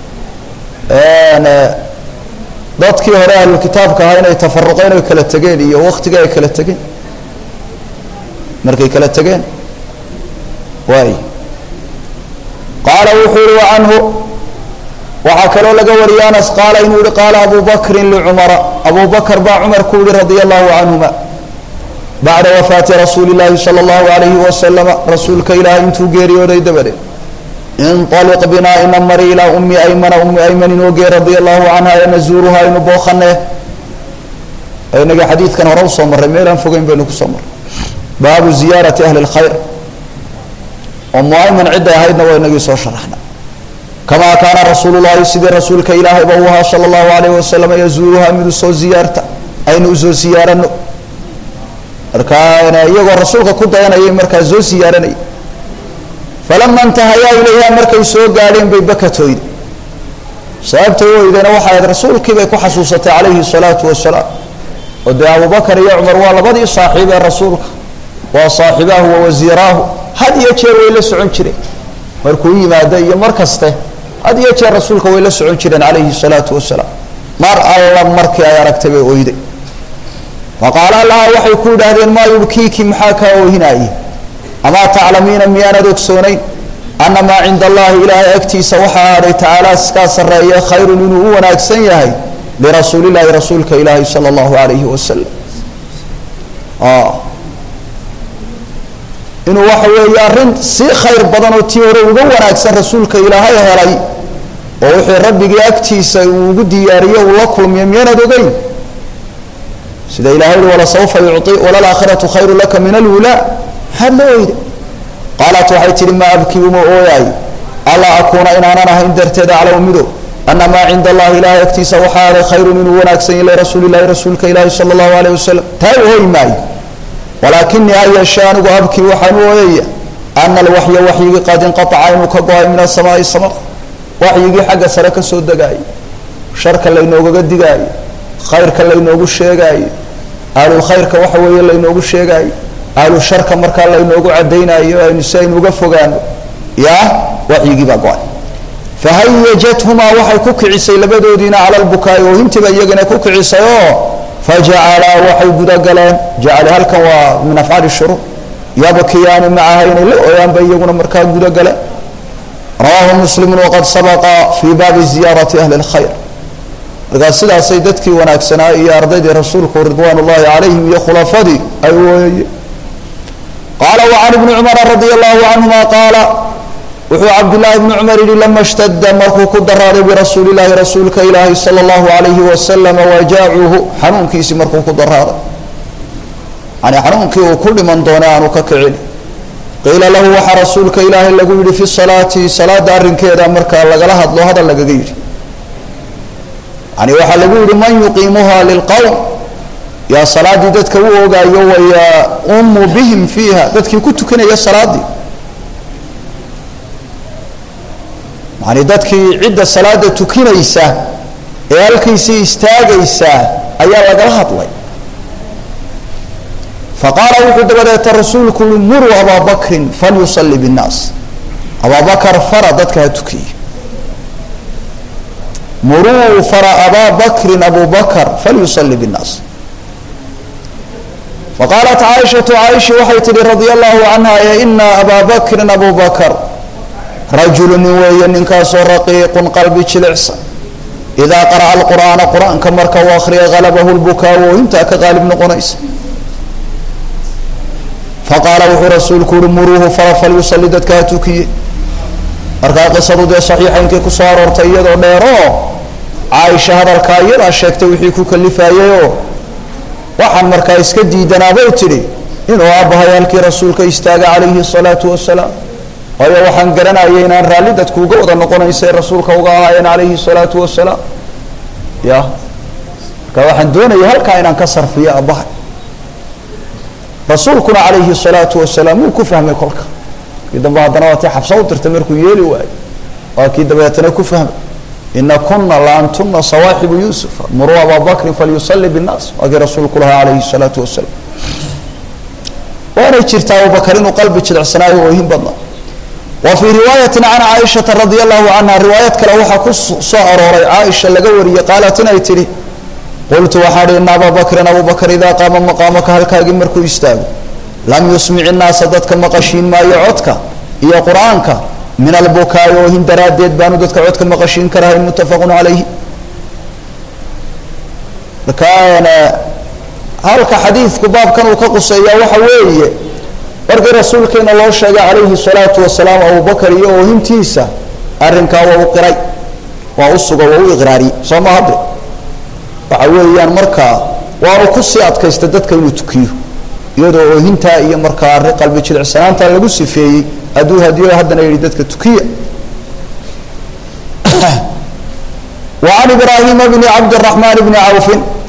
dadkii hore ahlulkitaabka ahaa inay tafaruqeen oy kala tegeen iyo waktigii ay kala tegeen markay kala tegeen waay qaala wuxuu yihi wacanhu waxaa kaloo laga wariyay anas qaala inuu yihi qaala abu bakrin licumara abu bakr baa cumar ku yihi radia allahu canhuma bacda wafaati rasuuli llaahi sala allahu alayhi wasalama rasuulka ilaahay intuu geeriyooday dabadeed inaliq binaa ina mari ilaa ummi aymana ummi ayman inoo gee radia allahu canha ee nazuuruha aynu booqanee inaga xadiidkan hore usoo marray meelaan fogeyn baynu kusoo marray baabu ziyaarati ahli lkhayr oo muayman cidday ahaydna waa inagii soo sharaxna kamaa kaana rasuulu llahi sidii rasuulka ilaahayba uu ahaa sala allahu alayh wasalam yazuuruha mid usoo ziyaarta aynu usoo siyaarano markaa iyagoo rasuulka ku dayanayay markaa soo siyaaranayay falama intahayaa ilayha markay soo gaadheen bay bakatooyde sababtay oydena waxay ahayd rasuulkii bay ku xasuusatay calayhi salaatu wasalaam oo dee abubakar iyo cumar waa labadii saaxiib ee rasuulka waa saaxibaahu wa wasiiraahu had iyo jeer way la socon jireen markuu yimaado iyo mar kaste had iyo jeer rasuulka way la socon jireen calayhi salaatu wasalaam mar alla markii ay aragtay bay oyday faqaala laha waxay ku yidhaahdeen maa yubkiiki maxaa kaa oohinaaye amaa taclamiina miyaanad ogsoonayn ana maa cinda allahi ilaahay agtiisa waxaa ahaaday tacaala iskaa sarreeye khayrun inuu u wanaagsan yahay lirasuulillahi rasuulka ilaahi sala allahu alayhi wasalam inuu waxa weeye arrin si khayr badan oo tii hore uga wanaagsan rasuulka ilaahay helay oo wixii rabbigii agtiisa uu ugu diyaariyo uu la kulmiyo miyaanad ogeyn sida ilahay uhi walasawfa yuci walalaakhiratu khayru laka min alwulaa maxaad la oyda qaalat waxay tihi maa abkii uma ooyaay allaa akuuna inaanan ahayn darteed aclamu mido ana maa cinda allahi ilaahay agtiisa waxaa aday khayrun inuu wanaagsan yahy lirasuuli llahi rasuulka ilaahi sala allahu alayh wasalam taa ooy maayo walaakinii ha yeeshee anigu abkii waxaan u ooyaya ana alwaxya waxyigii qad inqaaca inuu ka go-ay min asamaai samada waxyigii xagga sare ka soo degaayo sharka laynoogaga digaayo khayrka laynoogu sheegaayo ahlulkhayrka waxa weeye laynoogu sheegaayo ahlu sharka markaa laynoogu cadaynayo aynu si aynu uga fogaano yaa waxyigii baa go-ay fahayajathumaa waxay ku kicisay labadoodiina cala lbukaai oohintiiba iyagana ku kicisay oo fajacalaa waxay gudagaleen jacale halkan waa min afcaali shuruur yabkiyaani macaha inay la ooyaanba iyaguna markaa gudagaleen rawaahu muslimu waqad sabaqa fii baabi ziyaarati ahli lkhayr markaa sidaasay dadkii wanaagsanaa iyo ardaydii rasuulku ridwaan ullahi calayhim iyo khulafadii ay ooyayeen qaala wacan ibni cumara radia allahu canhuma qaala wuxuu cabdillaahi bni cumar yihi lama shtadda markuu ku daraaday birasuuli llaahi rasuulka ilaahi sala allahu alayhi wasalam wajaacuhu xanuunkiisii markuu ku daraaday yani xanuunkii uu ku dhiman doonay aanu ka kicin qiila lahu waxaa rasuulka ilaahay lagu yihi fi salaati salaada arrinkeeda markaa lagala hadlo hadal lagaga yidhi yani waxaa lagu yihi man yuqiimuha lilqowm yaa salaadii dadka u ogaayo wayaumu bihim fiiha dadkii ku tukanaya salaadii yani dadkii cidda salaada tukinaysa ee halkiisii istaagaysa ayaa lagala hadlay faqaala wuxuu dabadeeta rasuulku ui muruu abaa bakrin falyusalli binnaas abaa bakar fara dadka ha tukiye muruu fara abaa bakrin abu bakr falyusalli binnaas faqaalat caaishatu caaisha waxay tihi radia allahu canha ee ina abaa bakrin abu bakr rajulu nin weeye ninkaasoo raqiiqun qalbi jilicsan idaa qara'a alqur'aana qur-aanka marka uu akriya halabahu lbukaa wooyintaa ka qaalib noqonaysa faqaala wuxuu rasuulku uhi muruuhu fara falyusalli dadka ha tukiye markaa qisadu dee saxiixaynkii kusoo aroortay iyadoo dheeroo caaisha hadalkaa iyadaa sheegtay wixii ku kalifayayoo waxaan markaa iska diidanaabay tidhi inuu aabbahay halkii rasuulka istaaga calayhi salaatu wasalaam waayo waxaan garanayay inaan raalli dadku uga wada noqonaysay rasuulka uga ahaayeen calayhi salaatu wasalaam ya marka waxaan doonaya halkaa inaan ka sarfiyo aabbahay rasuulkuna calayhi salaatu wasalaam wuu ku fahmay kolka kii dambe haddana waa tii xabsa u dirtay markuu yeeli waayo waa kii dabeetana ku fahmay ina kuna la antuna sawaaxibu yuusuf muruu abaa bakrin falyusalli binnaas waa kii rasuulku lahaa calayhi salaatu wasalaam waanay jirtaa abubakar inuu qalbi jilicsanaayo oohin badnaa wa fii riwaayati can caaishata radia allahu canha riwaayad kale waxaa ku soo arooray caaisha laga wariyey qaalat inay tidhi qultu waxaan hi ina abaa bakrin abu bakr idaa qaama maqaamaka halkaagii markuu istaago lam yusmic innaasa dadka maqashiin maayo codka iyo qur-aanka min albukaai oohin daraaddeed baanu dadka codka maqashiin karahayn muttafaqun calayhi markaana halka xadiidku baabkan uu ka quseeyaa waxa weeye markii rasuulkeena loo sheegay calayhi salaatu wasalaam abubakar iyo oohintiisa arrinkaa waa u qiray waa u sugo waa u iqraariyey soo ma hadde waxa weeyaan markaa waanu kusii adkaysta dadka inuu tukiyo iyadoo oohintaa iyo markaa arrin qalbi jilicsanaanta lagu sifeeyey hadduu hadiyo haddana yihi dadka tukiya وعن إبراهيم بن عبد الرحمن بن عوف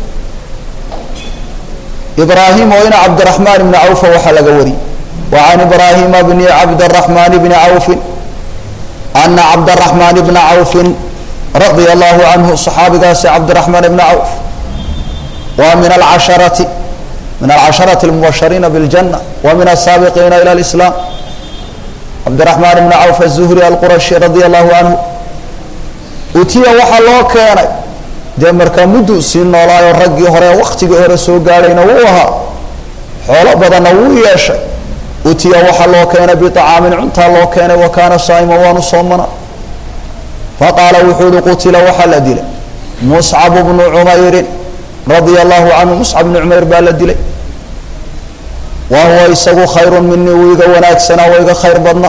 إبراهيم وإن عبد الرحمن بن عوف وحلق وري وعن إبراهيم بن عبد الرحمن بن عوف أن عبد الرحمن بن عوف رضي الله عنه صحابي قاس عبد الرحمن بن عوف ومن العشرة من العشرة المبشرين بالجنة ومن السابقين إلى الإسلام عبد الرحمن بن عوف الزهري القرشي رضي الله عنه utiya waxaa loo keenay dee markaa mudduu sii noolaayo raggii hore waktigii hore soo gaadhayna wuu ahaa xoolo badanna wuu yeeshay utiya waxaa loo keenay biacaamin cuntaa loo keenay wa kaana saa'ima waanu soomana faqaala wuxuu uhi qutila waxaa la dilay muscab bnu cumayrin radia allahu canhu muscab bnu cumayr baa la dilay wa huwa isagu khayrun minii wuu iga wanaagsanaa waa iga khayr badna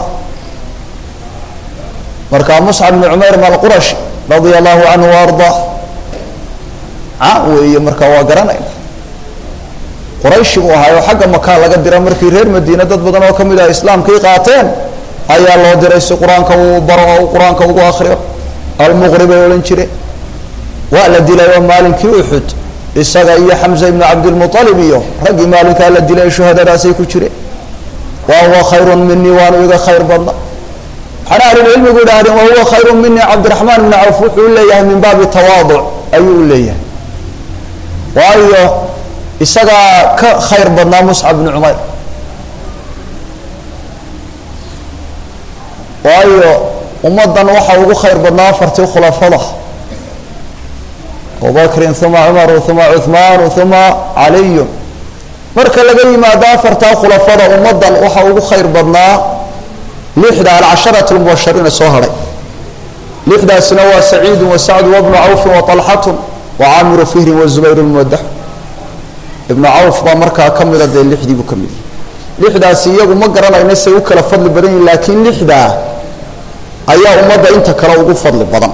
marka muscab bnu cumayr malqurashi radia allahu canhu waardaa caan weeye marka waa garanayna qurayshi buu ahaayoo xagga makaa laga dira markii reer madiine dad badan oo ka mid ah islaamkii qaateen ayaa loo diray si qur-aanka uu baro oo uu qur-aanka ugu akriyo almuqri bay odhan jireen waa la dilay oo maalinkii uxud isaga iyo xamza ibnu cabdilmualib iyo raggii maalinkaa la dilay shuhadadaasay ku jireen wa huwa khayrun minii waanu iga khayr badna waxaana ahlulcilmigu idhahdeen wa huwa khayrun minii cabdiraxmaan ibni cawf wuxuu u leeyahay min baabi tawaaduc ayuu u leeyahay waayo isagaa ka khayr badnaa muscab bni cumayr waayo ummaddan waxaa ugu khayr badnaa afartii khulafada abubakrin uma cumaru uma cuhmaanu uma caliyun marka laga yimaado afartaa khulafada ummaddan waxaa ugu khayr badnaa lixda alcasharati lmubashariina soo hadhay lixdaasina waa saciidu wa sacdu wabnu cawfin wa alxatun wa caamiru fihrin wa zubayr lmuwadax ibnu cawf baa markaa ka mida dee lixdii buu ka mid yahay lixdaasi iyagu ma garanayna say u kala fadli badan yihin laakiin lixdaa ayaa ummadda inta kale ugu fadli badan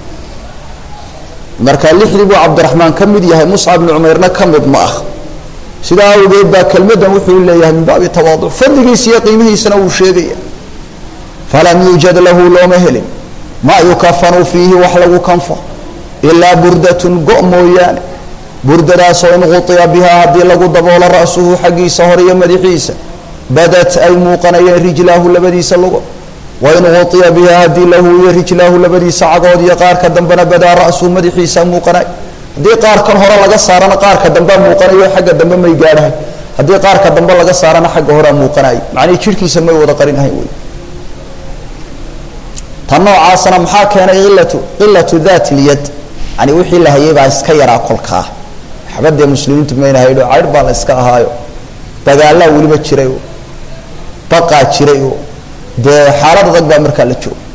marka lixdii buu cabdiraxmaan ka mid yahay muscab bni cumayrna ka mid ma ah sidaa awgeed baa kelmaddan wuxuu leeyahay min baabi tawaaduc fadligiisa iyo qiimihiisana wuu sheegaya falam yuujad lahu looma helin maa yukafanu fiihi wax lagu kanfo ilaa burdatun go mooyaane burdadaasoo in quطiya bihaa haddii lagu daboolo ra'suhu xaggiisa hore iyo madaxiisa badat ay muuqanayeen rijlaahu labadiisa lugo wain quطiya bihaa haddii lahu iyo rijlaahu labadiisa cagood iyo qaarka dambena badaa ra'suhu madaxiisa muuqanay haddii qaarkan hore laga saarana qaarka dambea muuqanayo xagga dambe may gaadhahay haddii qaarka dambe laga saarana xagga horea muuqanay macnihii jidhkiisa may wada qarinahayn wey tan noocaasana maxaa keenay ilatu qilatu dat lyad yani wixii la hayay baa iska yaraa kolkaa xabadee muslimiintu mayna haydho caydh baa la iska ahaayo dagaalaa weliba jiray oo baqaa jiray oo dee xaalad adag baa markaa la jooga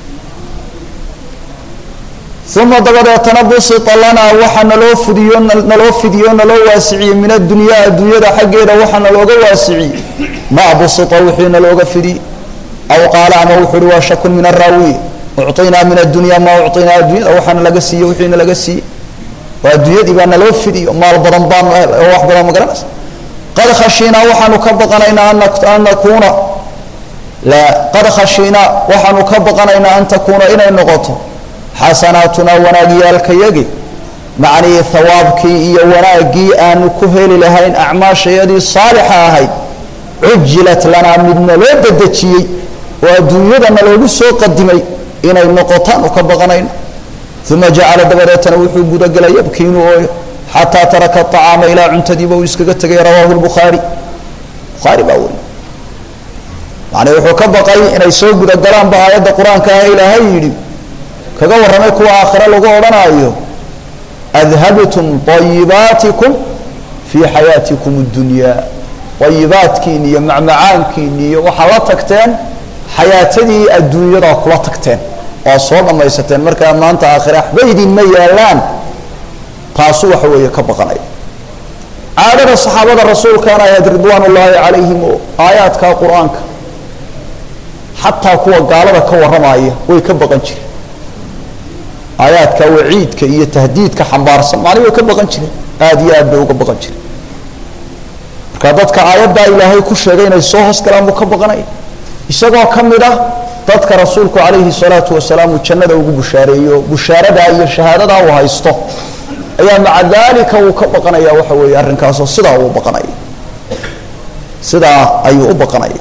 uma dabadeetana busita lanaa waxaa naloo fidiyo naloo fidiyo naloo waasiciyey min addunyaa adduunyada xaggeeda waxaa nalooga waasiciyey maa busita wixii nalooga fidiyey aw qaala ama wuxuu uhi waa shakun min araawiye ucطinaa min addunya maa ucطinaa addunyada waxaana laga siiye wixiina laga siiyey oo adduunyadii baa naloo fidiyo maal badan baanu helay oo wax badan ma garanaysa qad khashiinaa waxaanu ka baqanaynaa an nakuuna qad khashiinaa waxaanu ka baqanaynaa an takuuna inay noqoto xasanaatunaa wanaagyaalkayagi macnihii hawaabkii iyo wanaaggii aanu ku heli lahayn acmaashayadii saalixa ahayd cujilat lanaa midna loo dedejiyey oo adduunyadana loogu soo qadimay inay noqotaanu ka baqanayno uma jacala dabadeetana wuxuu gudagelay yabkii inuu ooyo xataa taraka acaama ilaa cuntadiiba uu iskaga tegay rawaahu lbukhaari bukhaari baa weri yani wuxuu ka baqay inay soo gudagalaanba aayadda qur-aanka ah ilaahay yidhi kaga warramay kuwa aakhire lagu odhanaayo adhabtum ayibaatikum fii xayaatikum اddunyaa ayibaadkiini iyo macmacaankiini iyo waxaa la tagteen xayaatadii adduunyadaa kula tagteen oo soo dhammaysateen markaa maanta aakhire waxba idinma yaalaan taasu waxa weeye ka baqanaya caadada saxaabada rasuulkaana ahayd ridwaan ullaahi calayhim oo aayaadka qur-aanka xataa kuwa gaalada ka warramaya way ka baqan jireen aayaadka waciidka iyo tahdiidka xambaarsan macni way ka baqan jireen aada iyo aad bay uga baqan jireen marka dadka aayaddaa ilaahay ku sheegay inay soo hoos galaan buu ka baqanaya isagoo ka mid ah dadka rasuulku calayhi salaatu wasalaam uu jannada ugu bushaareeyo bushaaradaa iyo shahaadadaa uu haysto ayaa maca daalika uu ka baqanaya waxa weeye arrinkaasoo sidaa uu baqanaya sidaa ayuu u baqanaya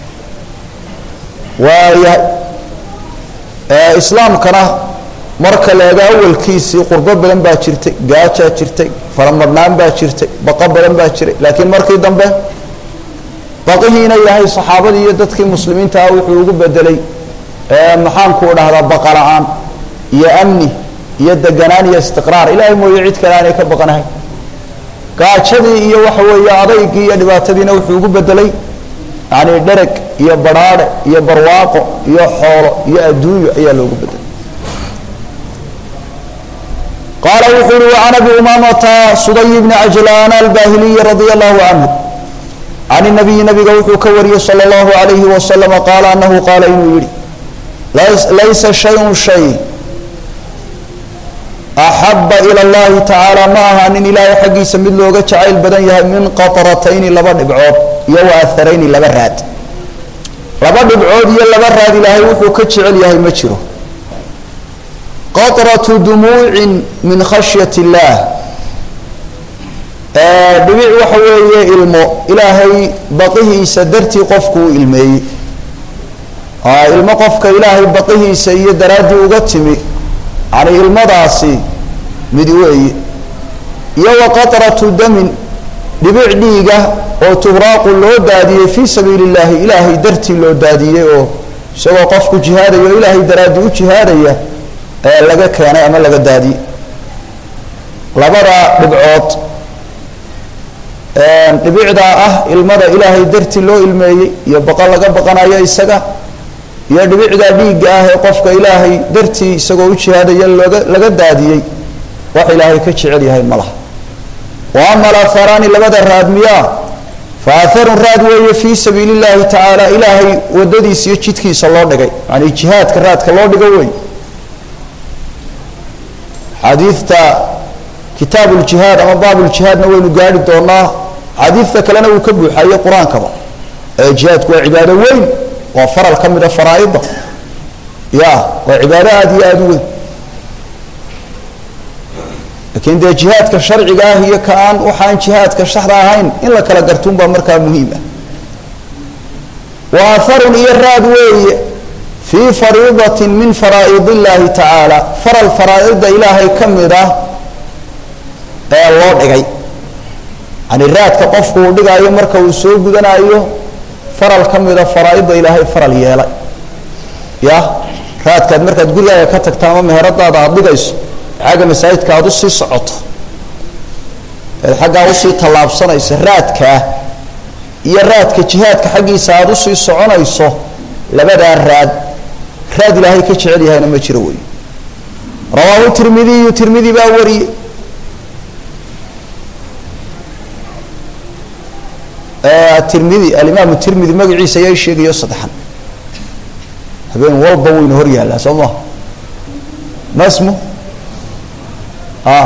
waayahay islaamkana marka la ega awalkiisii qurbo badan baa jirtay gaajaa jirtay faramadhnaan baa jirtay baqo badan baa jiray laakiin markii dambe baqihiina ilaahay saxaabadii iyo dadkii muslimiinta ah wuxuu ugu bedelay maxaanku dhahdaa baqa la-aan iyo amni iyo deganaan iyo istiqraar ilaahay mooye cid kale aanay ka baqanahay gaajadii iyo waxa weeye adaygii iyo dhibaatadiina wuxuu ugu bedelay yani dhereg iyo badhaadhe iyo barwaaqo iyo xoolo iyo adduunyo ayaa loogu bedelay qaala wuxuu uhi وعan abi umamata suday bni cajlaan albahiliyi radi allahu canhu can الnabiyi nabiga wuxuu ka wariyey salى اllahu عalayhi waslama qaala anahu qaala inuu yihi laysa shayء shay axaba ilى اllahi tacaala ma ahaanin ilaahay xaggiisa mid looga jacayl badan yahay min qaطratayni laba dhibcood iyo waaharayni laba raad laba dhibcood iyo laba raad ilaahay wuxuu ka jecel yahay ma jiro qaطraةu dumuuci min khashyaة اllah dhibic waxa weeye ilmo ilaahay baqihiisa dartii qofku u ilmeeyey ilmo qofka ilaahay baqihiisa iyo daraaddii uga timi yani ilmadaasi mid weeye iyo wa qatratu damin dhibic dhiiga oo tuhraaqu loo daadiyey fii sabiili llahi ilaahay dartii loo daadiyey oo isagoo qofku jihaadaya oo ilaahay daraaddii u jihaadaya ee laga keenay ama laga daadiyey labada dhibcood dhibicdaa ah ilmada ilaahay dartii loo ilmeeyey iyo baqa laga baqanayo isaga iyo dhibicdaa dhiigga ah ee qofka ilaahay dartii isagoo u jihaadaya looga laga daadiyey wax ilaahay ka jecel yahay ma laha wa ama alatharaani labada raad miyaa fa atharun raad weeye fii sabiili llahi tacaala ilaahay wadadiisa iyo jidkiisa loo dhigay yani jihaadka raadka loo dhigo wey xadiidta kitaab ljihaad ama baab ljihaadna waynu gaari doonaa xadiidta kalena wuu ka buuxaye qur-aankaba ee jihaadku waa cibaado weyn waa faral ka mida faraaida ya waa cibaado aada iyo aada u weyn laakiin dee jihaadka sharciga ah iyo ka aan waxaan jihaadka shaxda ahayn in la kala gartuun baa markaa muhiim ah wa aharun iyo raad weeye fii fariidatin min faraa'id illaahi tacaala faral faraaida ilaahay ka mid ah ee loo dhigay yani raadka qofku uu dhigaayo marka uu soo gudanayo faral ka mida faraaida ilaahay faral yeelay ya raadkaad markaad gurigaaga ka tagta ama meheradaada aada dhigayso xagga masaajidka aada usii socoto eed xaggaa usii tallaabsanayso raadkaa iyo raadka jihaadka xaggiisa aada usii soconayso labadaa raad raad ilaahay ka jecel yahayna ma jiro wey rawaahu tirmidiyu tirmidi baa wariyey tirmidi alimaam tirmidi magaciisa ayaa sheegayo saddexan habeen walba waynu hor yaallaa soo maha masmu a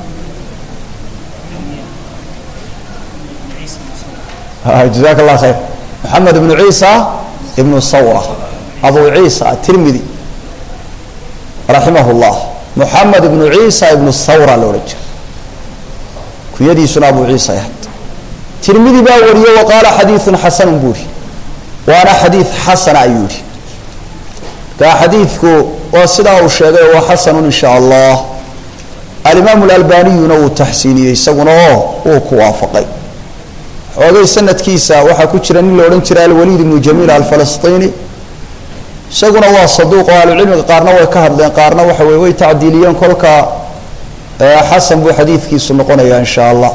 jazak allah khayr maxamed ibnu ciisa ibnu sawra abu ciisa atirmidi raximah llah moxamed ibnu ciisa ibnu sawra la odhan jira kunyadiisuna abu ciisa ahayd tirmidi baa wariye wa qaala xadiiun xasanun buu ihi waana xadiid xasana ayuu yihi markaa xadiidku waa sidaa uu sheegay waa xasanun in sha allah alimaamu lalbaniyuna wuu taxsiiniyey isaguna oo wuu ku waafaqay xoogay sanadkiisa waxaa ku jira nin la odhan jira alwaliid ibnu jamiil alfalastiini isaguna waa saduuq oo ahlucilmiga qaarna way ka hadleen qaarna waxa wey way tacdiiliyeen kolka xasan buu xadiidkiisu noqonaya in sha allah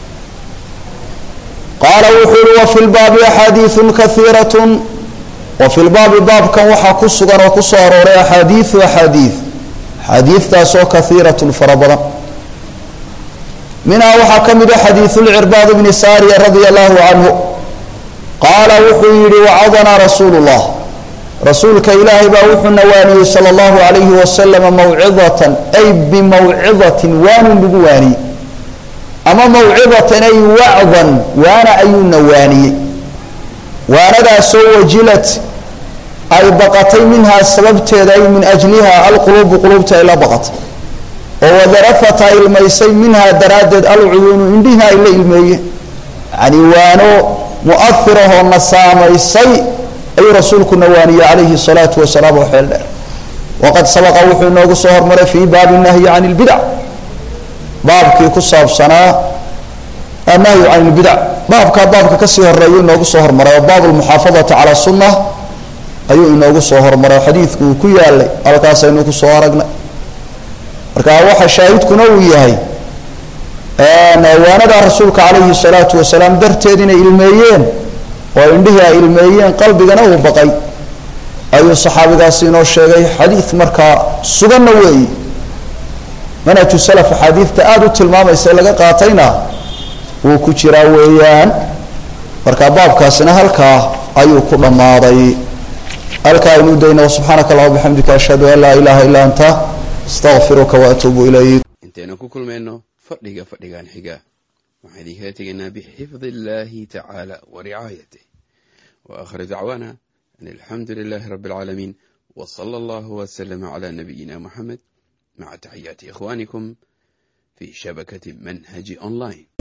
qaala wuxuu uhi wafi lbaabi axaadiiu kaiirat wafi lbaabi baabkan waxaa ku sugan oo kusoo arooray axaadiiu axaadii axaadiitaasoo kaiiratun fara badan minhaa waxaa ka mida xadiiu lcirbaad bni saariya radia allahu canhu qaala wuxuu yihi wacadanaa rasuulu llah rasuulka ilaahay baa wuxuu nawaaniyey sala allahu alayhi wasalama mawcidatan ay bimawcidatin waanuu nagu waaniyey ama mawcidatan ay wacdan waana ayuu nawaaniyey waanadaasoo wajilad ay baqatay minhaa sababteeda ay min ajliha alquluubu quluubta ay la baqatay oo wadarafat ay ilmaysay minhaa daraaddeed alcuyuunu indhihi ay la ilmeeyeen yani waano mu'ahirahoo na saamaysay ayuu rasuulku nawaaniyey calayhi salaatu wasalaam oo xeel dheer waqad sabaqa wuxuu inoogu soo hormaray fii baabi nahyi can ilbidac baabkii ku saabsanaa annahyu can ilbidac baabkaa baabka kasii horeeyu inoogu soo hormaray oo baab lmuxaafadati cala sunna ayuu inoogu soo hormaray xadiidku uu ku yaalay halkaasaynu ku soo aragnay marka waxa shaahidkuna uu yahay waanada rasuulka calayhi salaatu wasalaam darteed inay ilmeeyeen oo indhihii ay ilmeeyeen qalbigana uu baqay ayuu saxaabigaasi inoo sheegay xadiid markaa suganna weeyi manhaju salaf axaadiidta aada u tilmaamaysa laga qaatayna wuu ku jiraa weeyaan marka baabkaasina halkaa ayuu ku dhammaaday halkaa aynu dayna subxaanaka allahuma bixamdika ashhadu an laa ilaha illa anta astaqfiruka waatuubu ilayk intaynu ku kulmayno fadhiga fadhigan xiga waxaan idinkala tegaynaa bixifdi illaahi tacaala wa ricaayatih wa aakhir dacwaana an alxamdu lilaahi rabbi alcaalamiin wa sala allahu wasalama calaa nabiyina muxamed maca taxiyaati ikhwaanikum fi shabakati manhaji online